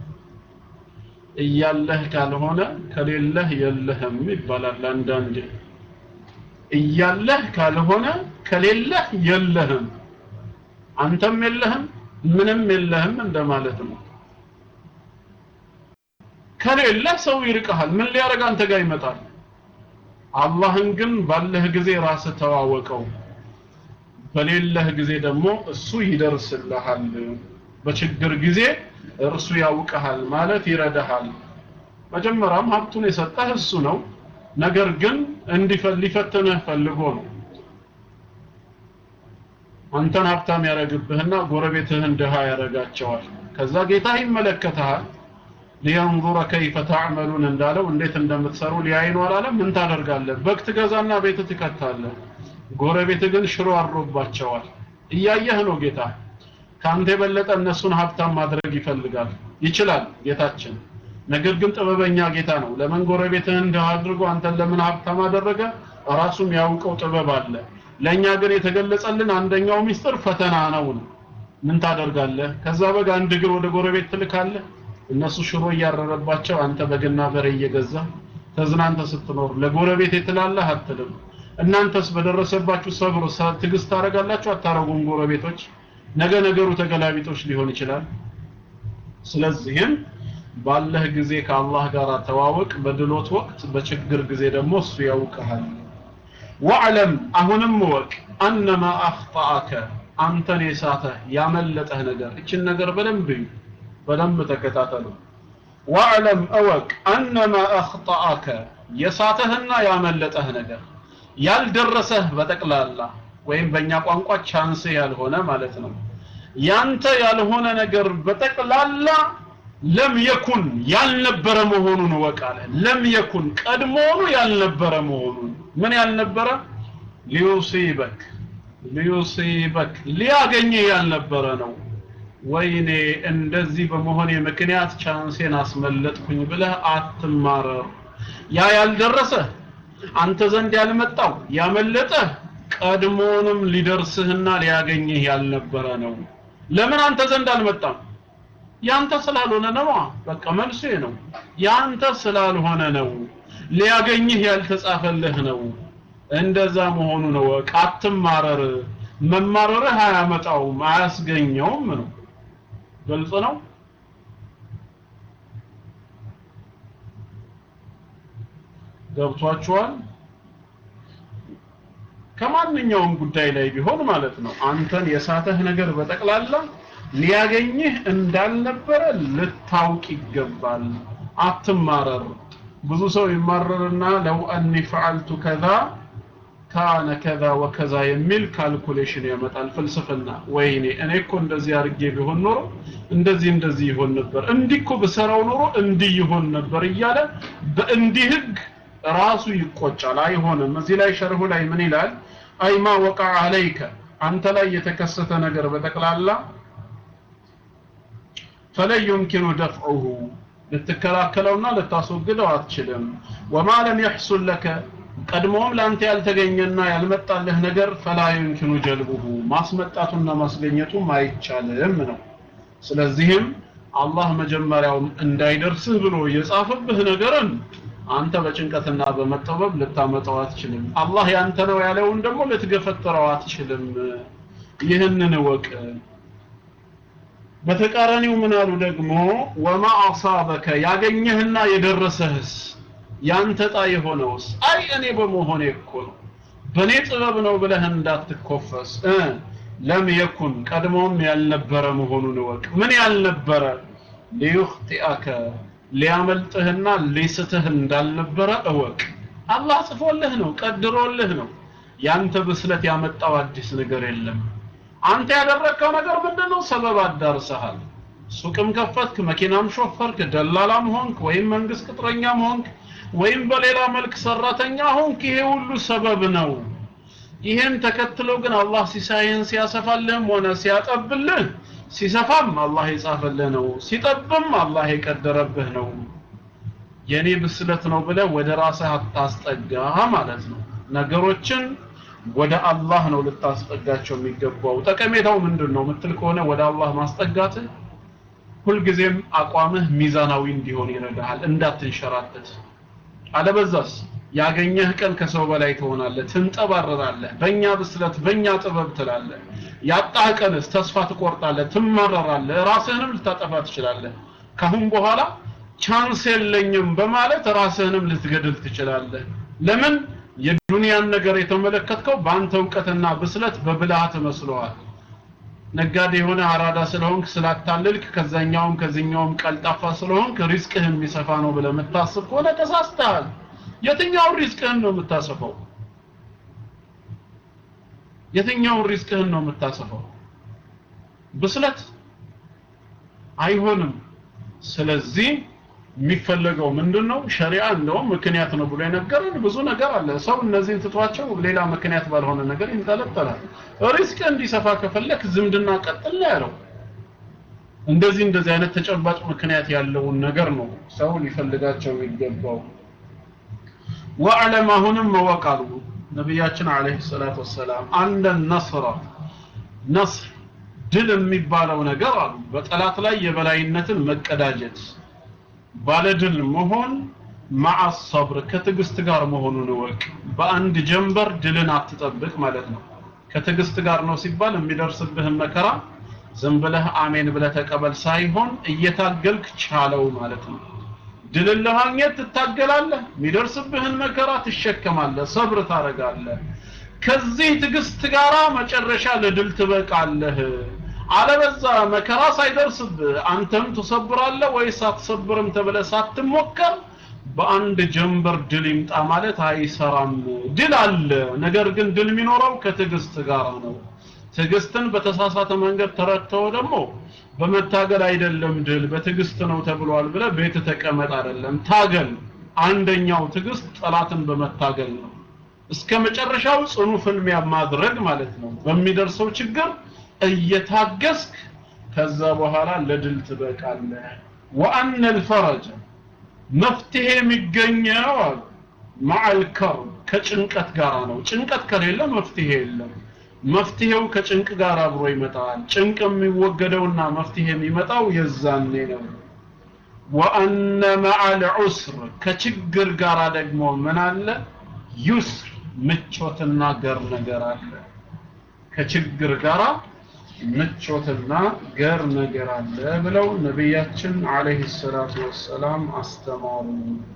እያለህ ካልሆነ ከሌለህ የለህም ይባላል አንዳንዴ እያለህ ካልሆነ ከሌለህ የለህም አንተም የለህም ምንም የለህም እንደማለት ነው ከሌለ ሰው ይርቀሃል ምን ሊያደርግ አንተ ጋር ይመጣል አላህን ግን ባለህ ጊዜ ራስህ ተዋወቀው በሌለህ ጊዜ ደግሞ እሱ ይደርስልሃል በችግር ጊዜ እርሱ ያውቀሃል ማለት ይረዳሃል መጀመሪያም ሀብቱን የሰጠህ እሱ ነው ነገር ግን እንዲፈትንህ ፈልጎ ነው አንተን ሀብታም ያደረግብህና ጎረቤትህን ድሃ ያደርጋቸዋል ከዛ ጌታ ይመለከተሃል ሊየንظረ ከይፈ ተዕመሉን እንዳለው እንዴት እንደምትሰሩ ሊያይ ነው አላለም ምን ታደርጋለህ በግ ትገዛና ቤት ትከታለህ ጎረቤት ግን ሽሮ አሮባቸዋል እያየህ ነው ጌታ ከአንተ የበለጠ እነሱን ሀብታም ማድረግ ይፈልጋል ይችላል ጌታችን ነገር ግን ጥበበኛ ጌታ ነው ለምን ጎረቤትህን ድሃ አድርጎ አንተን ለምን ሀብታም አደረገ ራሱም ያውቀው ጥበብ አለ ለእኛ ግን የተገለጸልን አንደኛው ሚስጥር ፈተና ነው ነው ምን ታደርጋለህ ከዛ በግ አንድ እግር ወደ ጎረቤት ትልካለህ እነሱ ሽሮ እያረረባቸው አንተ በግና በሬ እየገዛ ተዝናንተ ስትኖር ለጎረቤት የትላለህ አትልም እናንተስ በደረሰባችሁ ሰብር ትግስት ታደርጋላችሁ አታረጉም ጎረቤቶች ነገ ነገሩ ተገላቢጦች ሊሆን ይችላል ስለዚህም ባለህ ጊዜ ከአላህ ጋር ተዋወቅ በድሎት ወቅት በችግር ጊዜ ደግሞ እሱ ያውቀሃል ወዕለም አሁንም ወቅ አነማ አኽጣአከ አንተን የሳተህ ያመለጠህ ነገር እችን ነገር በደንብ እዩ በደንብ ተከታተሉ ወዕለም እወቅ አነማ አኽጣአከ የሳተህና ያመለጠህ ነገር ያልደረሰህ በጠቅላላ ወይም በእኛ ቋንቋ ቻንስ ያልሆነ ማለት ነው ያንተ ያልሆነ ነገር በጠቅላላ ለም የኩን ያልነበረ መሆኑን ወቃለ ለም የኩን ቀድሞውኑ ያልነበረ መሆኑን ምን ያልነበረ ሊዩሲበክ ሊዩሲበክ ሊያገኝህ ያልነበረ ነው ወይኔ እንደዚህ በመሆኔ ምክንያት ቻንሴን አስመለጥኩኝ ብለህ አትማረር ያ ያልደረሰ አንተ ዘንድ ያልመጣው ያመለጠ ቀድሞውንም ሊደርስህና ሊያገኝህ ያልነበረ ነው ለምን አንተ ዘንድ አልመጣም ያንተ ስላልሆነ ነው በቃ መልሱ ነው ያንተ ስላልሆነ ነው ሊያገኝህ ያልተጻፈልህ ነው እንደዛ መሆኑ ነው ወቅ አትማረር መማረርህ አያመጣውም አያስገኘውም ነው ግልጽ ነው ገብቷችኋል ከማንኛውም ጉዳይ ላይ ቢሆን ማለት ነው አንተን የሳተህ ነገር በጠቅላላ ሊያገኝህ እንዳልነበረ ልታውቅ ይገባል አትማረር ብዙ ሰው ይማረርና ለው አኒ ፈዓልቱ ከዛ ካነ ከዛ ወከዛ የሚል ካልኩሌሽን ያመጣል ፍልስፍና ወይኔ እኔ እኮ እንደዚህ አድርጌ ቢሆን ኖሮ እንደዚህ እንደዚህ ይሆን ነበር እንዲህ እኮ ብሰራው ኖሮ እንዲህ ይሆን ነበር እያለ በእንዲህ ህግ ራሱ ይቆጫል አይሆንም እዚህ ላይ ሸርሁ ላይ ምን ይላል አይማ ወቃ አለይከ አንተ ላይ የተከሰተ ነገር በጠቅላላ ፈለን ዩምኪኑ ደፍዑሁ ልትከላከለውና ልታስወግደው አትችልም ወማ ለም የሕሱል ለከ ቀድሞም ለአንተ ያልተገኘና ያልመጣልህ ነገር ፈላ ዩምኪኑ ጀልቡሁ ማስመጣቱና ማስገኘቱም አይቻልም ነው ስለዚህም አላህ መጀመሪያውም እንዳይደርስህ ብሎ የጻፈብህ ነገርን አንተ በጭንቀትና በመጠበብ ልታመጣው አትችልም አላህ ያንተ ነው ያለውን ደግሞ ልትገፈጥረው አትችልም ይህንን እወቅ በተቃራኒው ምን አሉ ደግሞ ወማ አሳበከ ያገኘህና የደረሰህስ ያንተ ጣ የሆነውስ አይ እኔ በመሆኔ እኮ ነው በእኔ ጥበብ ነው ብለህ እንዳትኮፈስ እ ለም የኩን ቀድሞም ያልነበረ መሆኑን እወቅ ምን ያልነበረ ሊዩኽጢአከ ሊያመልጥህና ሊስትህ እንዳልነበረ እወቅ አላህ ጽፎልህ ነው ቀድሮልህ ነው ያንተ ብስለት ያመጣው አዲስ ነገር የለም አንተ ያደረግከው ነገር ምንድነው ሰበብ አዳርሰሃል ሱቅም ከፈትክ መኪናም ሾፈርክ ደላላም ሆንክ ወይም መንግስት ቅጥረኛም ሆንክ ወይም በሌላ መልክ ሰራተኛ ሆንክ ይሄ ሁሉ ሰበብ ነው ይህን ተከትሎ ግን አላህ ሲሳይን ሲያሰፋልህም ሆነ ሲያጠብልህ ሲሰፋም አላህ የጻፈልህ ነው ሲጠብም አላህ የቀደረብህ ነው የኔ ብስለት ነው ብለህ ወደ ራስህ አታስጠጋ ማለት ነው ነገሮችን ወደ አላህ ነው ልታስጠጋቸው የሚገባው ጠቀሜታው ምንድን ነው ምትል ከሆነ ወደ አላህ ማስጠጋትህ ሁልጊዜም አቋምህ ሚዛናዊ እንዲሆን ይረዳሃል እንዳትንሸራተት አለበዛስ ያገኘህ ቀን ከሰው በላይ ትሆናለህ ትንጠባረራለህ በእኛ ብስለት በእኛ ጥበብ ትላለህ ያጣህ ቀንስ ተስፋ ትቆርጣለህ ትማረራለህ ራስህንም ልታጠፋ ትችላለህ ካሁን በኋላ ቻንስ የለኝም በማለት ራስህንም ልትገድል ትችላለህ ለምን የዱንያን ነገር የተመለከትከው በአንተ እውቀትና ብስለት በብልሃት መስለዋል ነጋዴ የሆነ አራዳ ስለሆንክ ስላታለልክ ከዛኛውም ከዚኛውም ቀልጣፋ ስለሆንክ ሪስቅህ የሚሰፋ ነው ብለህ የምታስብ ከሆነ ተሳስተሃል የትኛውን ሪስቅህን ነው የምታሰፈው የትኛውን ሪስቅህን ነው የምታሰፈው ብስለት አይሆንም ስለዚህ የሚፈለገው ምንድነው ሸሪዓ እንደውም ምክንያት ነው ብሎ የነገረን ብዙ ነገር አለ ሰው እነዚህን ትቷቸው ሌላ ምክንያት ባልሆነ ነገር ይንጠለጠላል ሪስክ እንዲሰፋ ከፈለክ ዝምድና ቀጥል ነው ያለው እንደዚህ እንደዚህ አይነት ተጨባጭ ምክንያት ያለውን ነገር ነው ሰው ሊፈልጋቸው የሚገባው ወዕለም አሁንም መወቃሉ ነቢያችን አለይሂ ሰላቱ ወሰላም አንደ ነስራ ነስር ድል የሚባለው ነገር አሉ በጠላት ላይ የበላይነትን መቀዳጀት ባለድል መሆን ማዓ ሰብር ከትዕግስት ጋር መሆኑን እወቅ በአንድ ጀንበር ድልን አትጠብቅ ማለት ነው ከትዕግስት ጋር ነው ሲባል የሚደርስብህን መከራ ዝም ብለህ አሜን ብለህ ተቀበል ሳይሆን እየታገልክ ቻለው ማለት ነው ድልን ለማግኘት ትታገላለህ የሚደርስብህን መከራ ትሸከማለህ ሰብር ታረጋለህ ከዚህ ትዕግስት ጋራ መጨረሻ ለድል ትበቃለህ አለበዛ መከራ ሳይደርስብህ አንተም ትሰብራለህ ወይስ አትሰብርም ተብለህ ሳትሞከር በአንድ ጀንበር ድል ይምጣ ማለት አይሰራም ድል አለ ነገር ግን ድል የሚኖረው ከትዕግስት ጋር ነው ትዕግስትን በተሳሳተ መንገድ ተረድተው ደግሞ በመታገል አይደለም ድል በትዕግስት ነው ተብሏል ብለ ቤት ተቀመጥ አይደለም ታገል አንደኛው ትዕግስት ጠላትን በመታገል ነው እስከ መጨረሻው ጽኑ ፍልሚያ ማድረግ ማለት ነው በሚደርሰው ችግር እየታገስክ ከዛ በኋላ ለድል ትበቃለህ ወአነ الفرج መፍትሄ የሚገኘው አሉ ማዕል ከርብ ከጭንቀት ጋር ነው ጭንቀት ከሌለ መፍትሄ የለም መፍትሄው ከጭንቅ ጋር አብሮ ይመጣል ጭንቅ የሚወገደውና መፍትሄ የሚመጣው የዛኔ ነው ወአነ ማዕል ዑስር ከችግር ጋር ደግሞ ምን አለ ዩስር ምቾትና ገር ነገር አለ ከችግር ጋራ ምቾትና ገር ነገር አለ ብለው ነቢያችን አለይሂ ሰላቱ ወሰላም አስተማሩ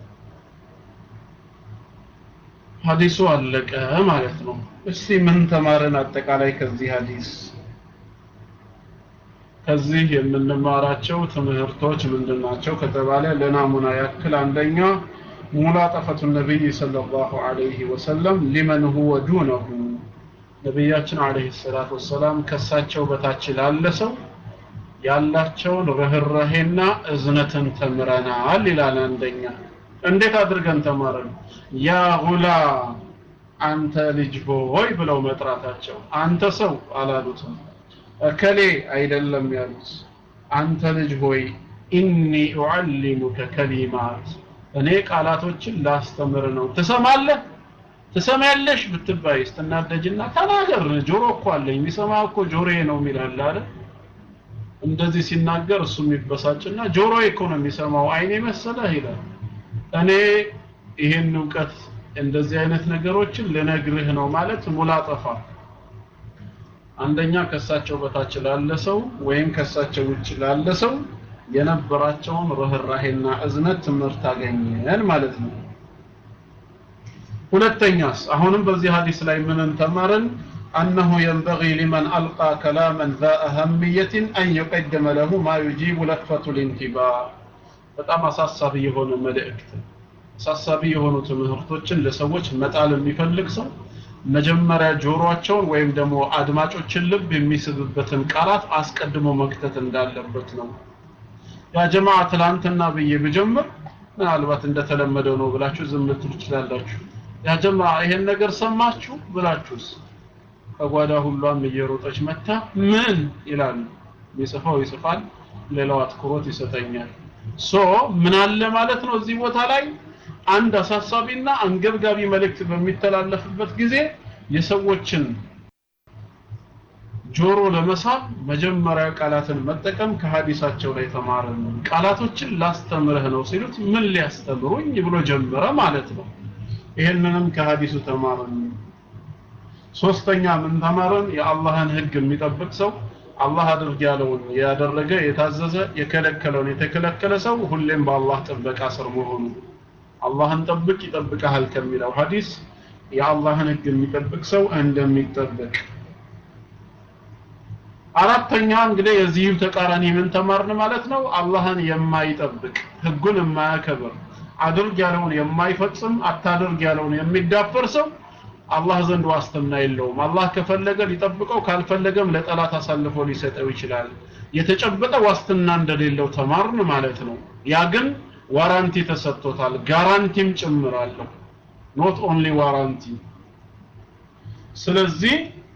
ሐዲሱ አለቀ ማለት ነው እስቲ ምን ተማረን አጠቃላይ ከዚህ ሐዲስ ከዚህ የምንማራቸው ትምህርቶች ምንድናቸው ከተባለ ለናሙና ያክል አንደኛ ሙላጠፈቱ ነቢይ ሰለላሁ ዐለይሂ ወሰለም ሊመን ሁወ ዱነሁ ነቢያችን አለይሂ ሰላቱ ወሰላም ከሳቸው በታች ላለ ሰው ያላቸውን ርህራሄና እዝነትን ተምረናል ይላል አንደኛ እንዴት አድርገን ተማረን ያ ጉላ አንተ ልጅ ሆይ ብለው መጥራታቸው አንተ ሰው አላሉትም እከሌ አይደለም ያሉት አንተ ልጅ ሆይ ኢኒ ኡዓሊሙከ ከሊማት እኔ ቃላቶችን ላስተምር ነው ትሰማለህ ትሰማያለሽ ብትባይ ስትናደጅና ተናገር ጆሮ እኮ አለኝ የሚሰማ እኮ ጆሮዬ ነው የሚላል አይደል እንደዚህ ሲናገር እሱ የሚበሳጭና ጆሮ እኮ ነው የሚሰማው አይኔ መሰለህ ይላል እኔ ይሄን እውቀት እንደዚህ አይነት ነገሮችን ልነግርህ ነው ማለት ሙላጠፋ አንደኛ ከሳቸው በታች ላለ ሰው ወይም ከሳቸው ውጭ ላለ ሰው የነበራቸውን ርህራሄና እዝነት ትምህርት አገኘን ማለት ነው ሁለተኛስ አሁንም በዚህ ሀዲስ ላይ ምን ተማርን أنه ينبغي لمن ألقى كلاما ذا أهمية أن يقدم له ما يجيب لفة الانتباه በጣም አሳሳቢ የሆነ መልእክት አሳሳቢ የሆኑ ትምህርቶችን ለሰዎች መጣል የሚፈልግ ሰው መጀመሪያ ጆሮአቸውን ወይም ደግሞ አድማጮችን ልብ የሚስብበትን ቃላት አስቀድሞ መክተት እንዳለበት ነው ያ ጀማዓ ትላንትና ብዬ ብጀምር ምናልባት እንደተለመደው ነው ብላችሁ ዝም ልትሉ ትችላላችሁ ያ ጀማዓ ይሄን ነገር ሰማችሁ ብላችሁስ ከጓዳ ሁሏም እየሮጠች መታ ምን ይላሉ የሚጽፈው ይጽፋል ሌላው አትኩሮት ይሰጠኛል ሶ ምን አለ ማለት ነው እዚህ ቦታ ላይ አንድ አሳሳቢና አንገብጋቢ መልእክት በሚተላለፍበት ጊዜ የሰዎችን ጆሮ ለመሳብ መጀመሪያ ቃላትን መጠቀም ከሀዲሳቸው ላይ ተማረን ቃላቶችን ላስተምርህ ነው ሲሉት ምን ሊያስተምሩኝ ብሎ ጀመረ ማለት ነው ይህንንም ከሀዲሱ ተማረን ሶስተኛ ምን ተማረን የአላህን ህግ የሚጠብቅ ሰው አላህ አድርግ ያለውን ያደረገ የታዘዘ የከለከለውን የተከለከለ ሰው ሁሌም በአላህ ጥበቃ ስር መሆኑ አላህን ጠብቅ ይጠብቀሃል ከሚለው ሐዲስ የአላህን ህግ የሚጠብቅ ሰው እንደሚጠበቅ አራተኛ እንግዲህ የዚህም ተቃራኒ ምን ተማርን ማለት ነው አላህን የማይጠብቅ ህጉን የማያከብር አድርግ ያለውን የማይፈጽም አታድርግ ያለውን የሚዳፈር ሰው አላህ ዘንድ ዋስትና የለውም አላህ ከፈለገ ሊጠብቀው ካልፈለገም ለጠላት አሳልፎ ሊሰጠው ይችላል የተጨበጠ ዋስትና እንደሌለው ተማርን ማለት ነው ያ ግን ዋራንቲ ተሰጥቶታል ጋራንቲም ጭምር አለው ኖት ኦንሊ ዋራንቲ ስለዚህ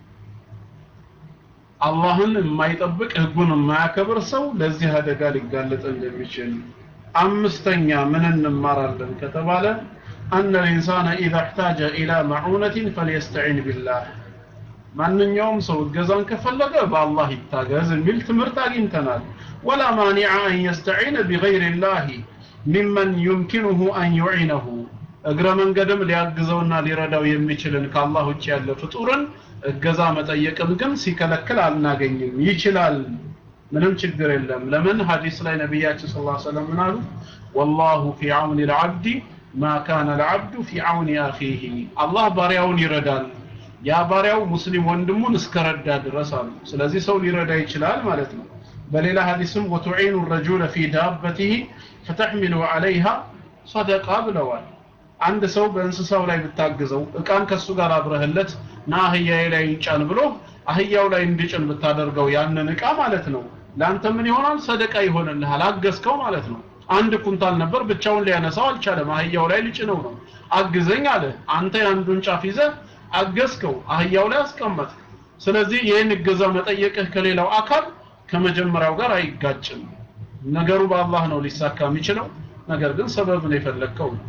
አላህን የማይጠብቅ ህጉን የማያከብር ሰው ለዚህ አደጋ ሊጋለጥ እንደሚችል አምስተኛ ምን እንማራለን ከተባለ أن الإنسان إذا احتاج إلى معونة فليستعين بالله ማንኛውም ሰው እገዛን ከፈለገ በአላህ ይታገዝ የሚል ትምህርት አግኝተናል ወላ ማኒዐ አን የስተዒነ ቢገይር ላህ ሚመን ዩምኪኑሁ አን ዩዒነሁ እግረ መንገድም ሊያግዘውና ሊረዳው የሚችልን ከአላህ ውጭ ያለ ፍጡርን እገዛ መጠየቅም ግን ሲከለክል አልናገኝም ይችላል ምንም ችግር የለም ለምን ሀዲስ ላይ ነቢያችን ስ ሰለም ምን አሉ ወላሁ ፊ አውኒ ልዓብዲ ማ ካነ ልዓብዱ ፊ አውኒ አኺህ አላህ ባሪያውን ይረዳል ያ ባሪያው ሙስሊም ወንድሙን እስከረዳ ድረስ አሉ ስለዚህ ሰው ሊረዳ ይችላል ማለት ነው በሌላ ሀዲስም ወቱዒኑ ረጁለ ፊ ዳበቲህ ፈተሕሚሉ ዓለይሃ ሰደቃ ብለዋል አንድ ሰው በእንስሳው ላይ ብታግዘው እቃን ከሱ ጋር አብረህለት ና አህያዬ ላይ ይጫን ብሎ አህያው ላይ እንዲጭን ብታደርገው ያንን እቃ ማለት ነው ለአንተ ምን ይሆናል ሰደቃ ይሆንልሃል አገዝከው ማለት ነው አንድ ኩንታል ነበር ብቻውን ሊያነሳው አልቻለም አህያው ላይ ሊጭነው ነው አግዘኝ አለ አንተ የአንዱን ጫፍ ይዘህ አገዝከው አህያው ላይ አስቀመጥ ስለዚህ ይህን እገዛ መጠየቅህ ከሌላው አካል ከመጀመሪያው ጋር አይጋጭም ነገሩ በአላህ ነው ሊሳካ የሚችለው ነገር ግን ሰበብን የፈለግከው ነው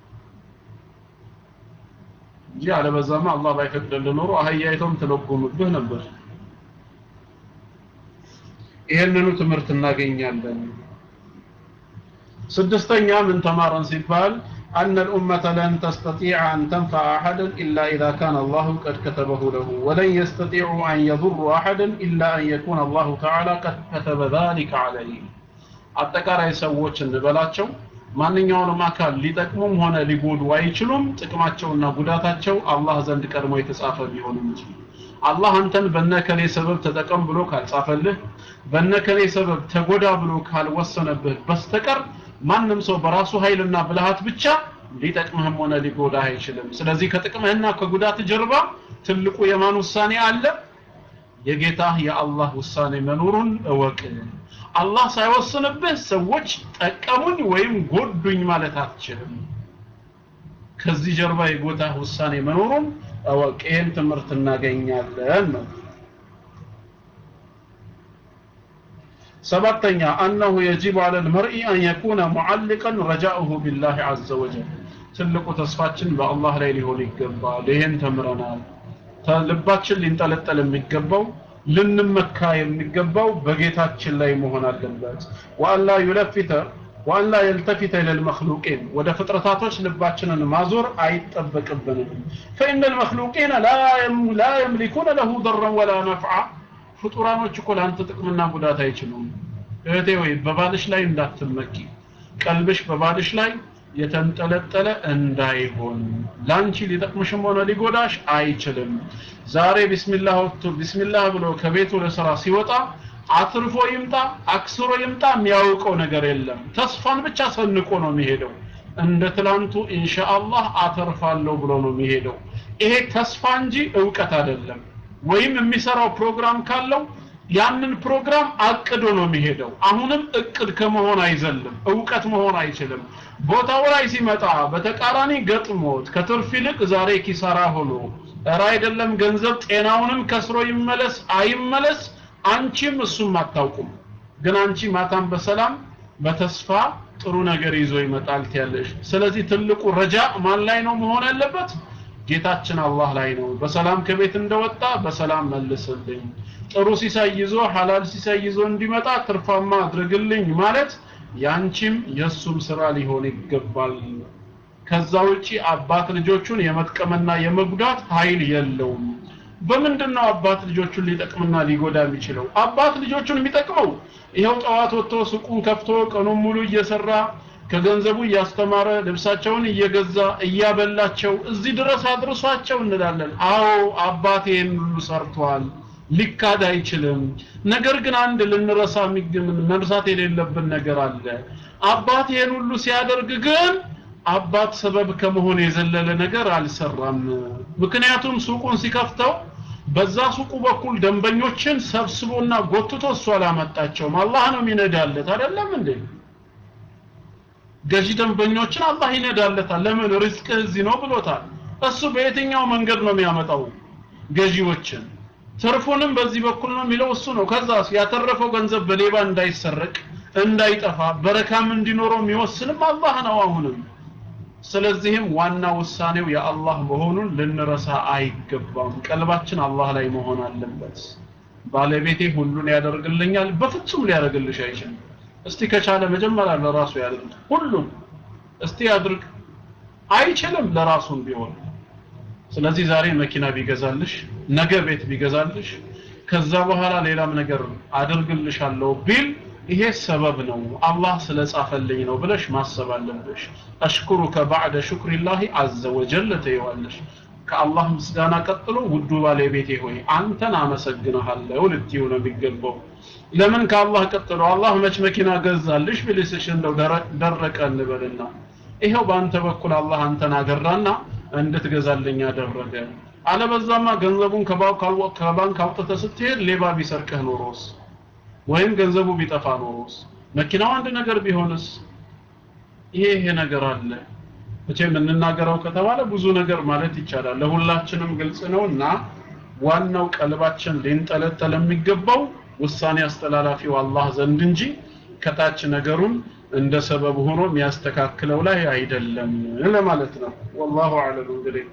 እንጂ አለበዛማ አላህ ባይፈቅድልህ ኖሮ አህያይቶም ትለጉምብህ ነበር ይህንኑ ትምህርት እናገኛለን ስድስተኛ ምን ተማረን ሲባል أن الأمة لن تستطيع أن تنفع أحدا إلا إذا كان الله قد كتبه له ولن يستطيعوا أن يضروا أحدا إلا أن يكون الله تعالى قد كتب ذلك عليه አጠቃላይ ሰዎች እንበላቸው ማንኛውንም አካል ሊጠቅሙም ሆነ ሊጎዱ አይችሉም ጥቅማቸውና ጉዳታቸው አላህ ዘንድ ቀድሞ የተጻፈ ቢሆን እንጂ አላህ አንተን በነከሌ ሰበብ ተጠቀም ብሎ ካልጻፈልህ በነከሌ ሰበብ ተጎዳ ብሎ ካልወሰነብህ በስተቀር ማንም ሰው በራሱ ኃይልና ብልሃት ብቻ ሊጠቅምህም ሆነ ሊጎዳህ አይችልም ስለዚህ ከጥቅምህና ከጉዳት ጀርባ ትልቁ የማን ውሳኔ አለ የጌታህ የአላህ ውሳኔ መኖሩን እወቅ አላህ ሳይወስንብህ ሰዎች ጠቀሙኝ ወይም ጎዱኝ ማለት አትችልም ከዚህ ጀርባ የጎታህ ውሳኔ መኖሩን እወቅ ይህን ትምህርት እናገኛለን ነው ሰባተኛ አነሁ የጂቡ አለ ልመርኢ አን የኩነ ሙዓልቀን ረጃኡሁ ቢላህ አዘ ወጀል ትልቁ ተስፋችን በአላህ ላይ ሊሆን ይገባል ይህን ተምረናል ልባችን ሊንጠለጠል የሚገባው ልንመካ የሚገባው በጌታችን ላይ መሆን አለበት ወአላ ዩለፊተ ወአላ የልተፊተ ኢለል መክሉቂን ወደ ፍጥረታቶች ልባችንን ማዞር አይጠበቅብንም ፈኢነ ልመክሉቂነ ላ የምሊኩነ ለሁ ደረን ወላ ነፍዓ ፍጡራኖች እኮ ለአንተ ጥቅምና ጉዳት አይችሉም እህቴ ወይ በባልሽ ላይ እንዳትመኪ ቀልብሽ በባልሽ ላይ የተንጠለጠለ እንዳይሆን ላንቺ ሊጠቅምሽም ሆነ ሊጎዳሽ አይችልም ዛሬ ቢስሚላህ ወጥቶ ቢስሚላህ ብሎ ከቤቱ ለስራ ሲወጣ አትርፎ ይምጣ አክስሮ ይምጣ የሚያውቀው ነገር የለም ተስፋን ብቻ ሰንቆ ነው የሚሄደው እንደ ትላንቱ ኢንሻአላህ አተርፋለሁ ብሎ ነው የሚሄደው ይሄ ተስፋ እንጂ እውቀት አይደለም ወይም የሚሰራው ፕሮግራም ካለው ያንን ፕሮግራም አቅዶ ነው የሚሄደው አሁንም እቅድ ከመሆን አይዘልም እውቀት መሆን አይችልም ቦታው ላይ ሲመጣ በተቃራኒ ገጥሞት ከትርፍ ይልቅ ዛሬ ኪሳራ ሆኖ እረ አይደለም ገንዘብ ጤናውንም ከስሮ ይመለስ አይመለስ አንቺም እሱም አታውቁም ግን አንቺ ማታም በሰላም በተስፋ ጥሩ ነገር ይዞ ይመጣል ትያለሽ ስለዚህ ትልቁ ረጃ ማን ላይ ነው መሆን ያለበት ጌታችን አላህ ላይ ነው በሰላም ከቤት እንደወጣ በሰላም መልስልኝ ጥሩ ሲሳይ ይዞ ሐላል ሲሳይ ይዞ እንዲመጣ ትርፋማ አድርግልኝ ማለት ያንቺም የሱም ስራ ሊሆን ይገባል ከዛ ውጪ አባት ልጆቹን የመጥቀምና የመጉዳት ኃይል የለውም በምንድን ነው አባት ልጆቹን ሊጠቅምና ሊጎዳ የሚችለው አባት ልጆቹን የሚጠቅመው ይኸው ጠዋት ወጥቶ ሱቁን ከፍቶ ቀኑን ሙሉ እየሰራ ከገንዘቡ እያስተማረ ልብሳቸውን እየገዛ እያበላቸው እዚህ ድረስ አድርሷቸው እንላለን አዎ አባት ይህን ሁሉ ሰርቷል ሊካድ አይችልም ነገር ግን አንድ ልንረሳ መርሳት የሌለብን ነገር አለ አባት ይህን ሁሉ ሲያደርግ ግን አባት ሰበብ ከመሆን የዘለለ ነገር አልሰራም ምክንያቱም ሱቁን ሲከፍተው በዛ ሱቁ በኩል ደንበኞችን ሰብስቦና ጎትቶ እሱ አላመጣቸውም አላህ ነው የሚነዳለት አይደለም እንዴ ገዢ ደንበኞችን አላህ ይነዳለታል ለምን ሪዝቅ እዚህ ነው ብሎታል እሱ በየትኛው መንገድ ነው የሚያመጣው ገዢዎችን ትርፉንም በዚህ በኩል ነው የሚለው እሱ ነው ከዛ ያተረፈው ገንዘብ በሌባ እንዳይሰረቅ እንዳይጠፋ በረካም እንዲኖረው የሚወስንም አላህ ነው አሁንም ስለዚህም ዋና ውሳኔው የአላህ መሆኑን ልንረሳ አይገባም ቀልባችን አላህ ላይ መሆን አለበት ባለቤቴ ሁሉን ያደርግልኛል በፍጹም ሊያደርግልሽ አይችልም እስቲ ከቻለ መጀመሪያ ለራሱ ያድርግ ሁሉም እስቲ ያድርግ አይችልም ለራሱም ቢሆን ስለዚህ ዛሬ መኪና ቢገዛልሽ ነገ ቤት ቢገዛልሽ ከዛ በኋላ ሌላም ነገር አድርግልሻለሁ ቢል ይሄ ሰበብ ነው አላህ ስለጻፈልኝ ነው ብለሽ ማሰብ አለብሽ አሽኩሩከ ባዕደ ሹክሪላሂ አዘ ወጀል ትይዋለሽ ከአላህ ምስጋና ቀጥሎ ውዱ ባለቤቴ ሆይ አንተን አመሰግንሃለሁ ልትዩ ነው የሚገባው ለምን ከአላህ ቀጥሎ አላህ መች መኪና ገዛልሽ ብልስሽ እንደው ደረቀ እንበልና ይሄው በአንተ በኩል አላህ አንተን አገራና እንድትገዛልኝ አደረገ አለበዛማ ገንዘቡን ከባንክ አውጥተህ ስትሄድ ሌባ ቢሰርቅህ ኖሮስ ወይም ገንዘቡ ቢጠፋ ኖሮስ መኪናው አንድ ነገር ቢሆንስ ይሄ ይሄ ነገር አለ መቼም እንናገረው ከተባለ ብዙ ነገር ማለት ይቻላል ለሁላችንም ግልጽ ነውና ዋናው ቀልባችን ሊንጠለጠል የሚገባው ውሳኔ አስተላላፊው አላህ ዘንድ እንጂ ከታች ነገሩን እንደ ሰበብ ሆኖ የሚያስተካክለው ላይ አይደለም ለማለት ነው ወላሁ አለም እንግዲህ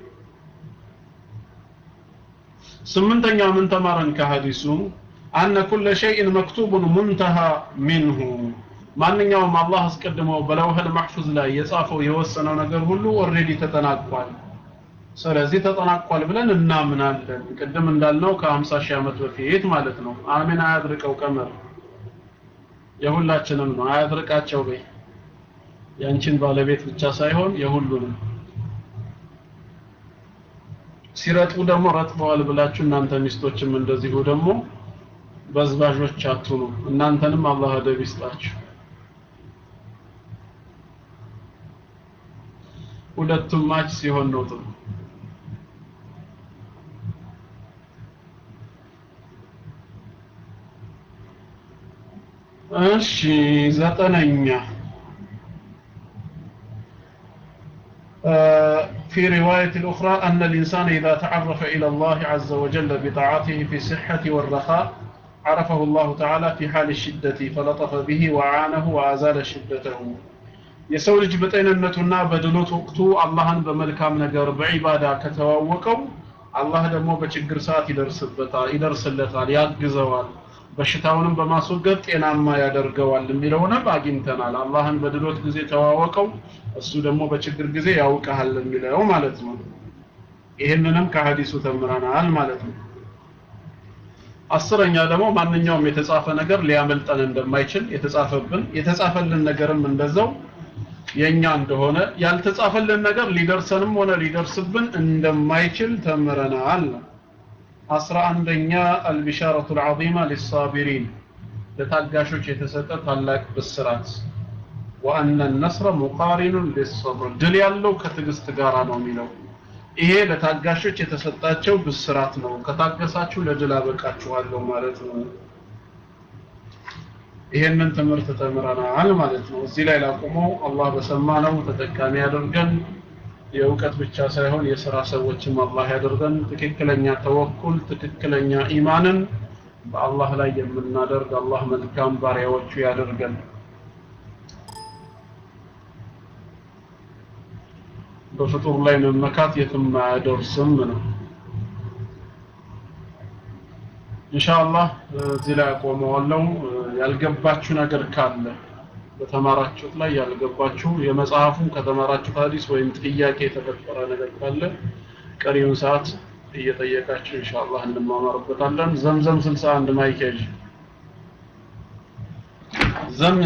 ስምንተኛ ምን ተማረን ከሐዲሱ አነ ኩለ ሸይን መክቱቡን ሙንተሃ ሚንሁ ማንኛውም አላህ አስቀድሞ በለውህል ማሕፉዝ ላይ የጻፈው የወሰነው ነገር ሁሉ ኦልሬዲ ተጠናቋል ስለዚህ ተጠናቋል ብለን እናምናለን ቅድም እንዳልነው ከ50 ሺህ ዓመት በፊት ማለት ነው አሜን አያድርቀው ቀመር የሁላችንም ነው አያድርቃቸው በይ ያንቺን ባለቤት ብቻ ሳይሆን የሁሉንም ሲረጡ ደግሞ ረጥበዋል ብላችሁ እናንተ ሚስቶችም እንደዚሁ ደግሞ በዝባዦች አትሁኑ እናንተንም አላህ አደብ ይስጣችሁ ሁለቱም ማች ሲሆን ነው ጥሩ እሺ ዘጠነኛ في رواية أخرى أن الإنسان إذا تعرف إلى الله عز وجل بطاعته في الصحة والرخاء عرفه الله تعالى في حال الشدة فلطف به وعانه وأزال شدته የሰው ልጅ በጤንነቱና በድሎት ወቅቱ አላህን በመልካም ነገር በዒባዳ ከተዋወቀው አላህ ደግሞ በችግር ሰዓት ይደርስበታል ይደርስለታል ያግዘዋል በሽታውንም በማስወገድ ጤናማ ያደርገዋል የሚለውንም አግኝተናል አላህን በድሎት ጊዜ ተዋወቀው እሱ ደግሞ በችግር ጊዜ ያውቀሃል የሚለው ማለት ነው ይህንንም ከሀዲሱ ተምረናል ማለት ነው አስረኛ ደግሞ ማንኛውም የተጻፈ ነገር ሊያመልጠን እንደማይችል የተጻፈብን የተጻፈልን ነገርም እንደዛው የኛ እንደሆነ ያልተጻፈልን ነገር ሊደርሰንም ሆነ ሊደርስብን እንደማይችል ተምረናል አስራ አንደኛ አልቢሻረቱ ልዓዚማ ሊሳቢሪን ለታጋሾች የተሰጠ ታላቅ ብስራት ወአነ ነስረ ሙቃሪኑን ሊሰብር ድል ያለው ከትዕግስት ጋር ነው የሚለው ይሄ ለታጋሾች የተሰጣቸው ብስራት ነው ከታገሳችሁ ለድል አበቃችኋለሁ ማለት ነው ይሄንን ትምህርት ተምረናል ማለት ነው እዚህ ላይ ላቁመው አላህ በሰማነው ተጠቃሚ ያደርገን የእውቀት ብቻ ሳይሆን የሥራ ሰዎችም አላህ ያደርገን ትክክለኛ ተወኩል ትክክለኛ ኢማንን በአላህ ላይ የምናደርግ አላህ መልካም ባሪያዎቹ ያደርገን በፍጡር ላይ መመካት የትም አያደርስም ነው ኢንሻአላህ እዚህ ላይ አቆመዋለሁ ያልገባችሁ ነገር ካለ በተማራችሁት ላይ ያልገባችሁ የመጽሐፉን ከተማራችሁት ሐዲስ ወይም ጥያቄ የተፈጠረ ነገር ካለ ቀሪውን ሰዓት እየጠየቃችሁ ኢንሻአላህ እንማማርበታለን ዘምዘም 61 ማይክ ያዥ ዘም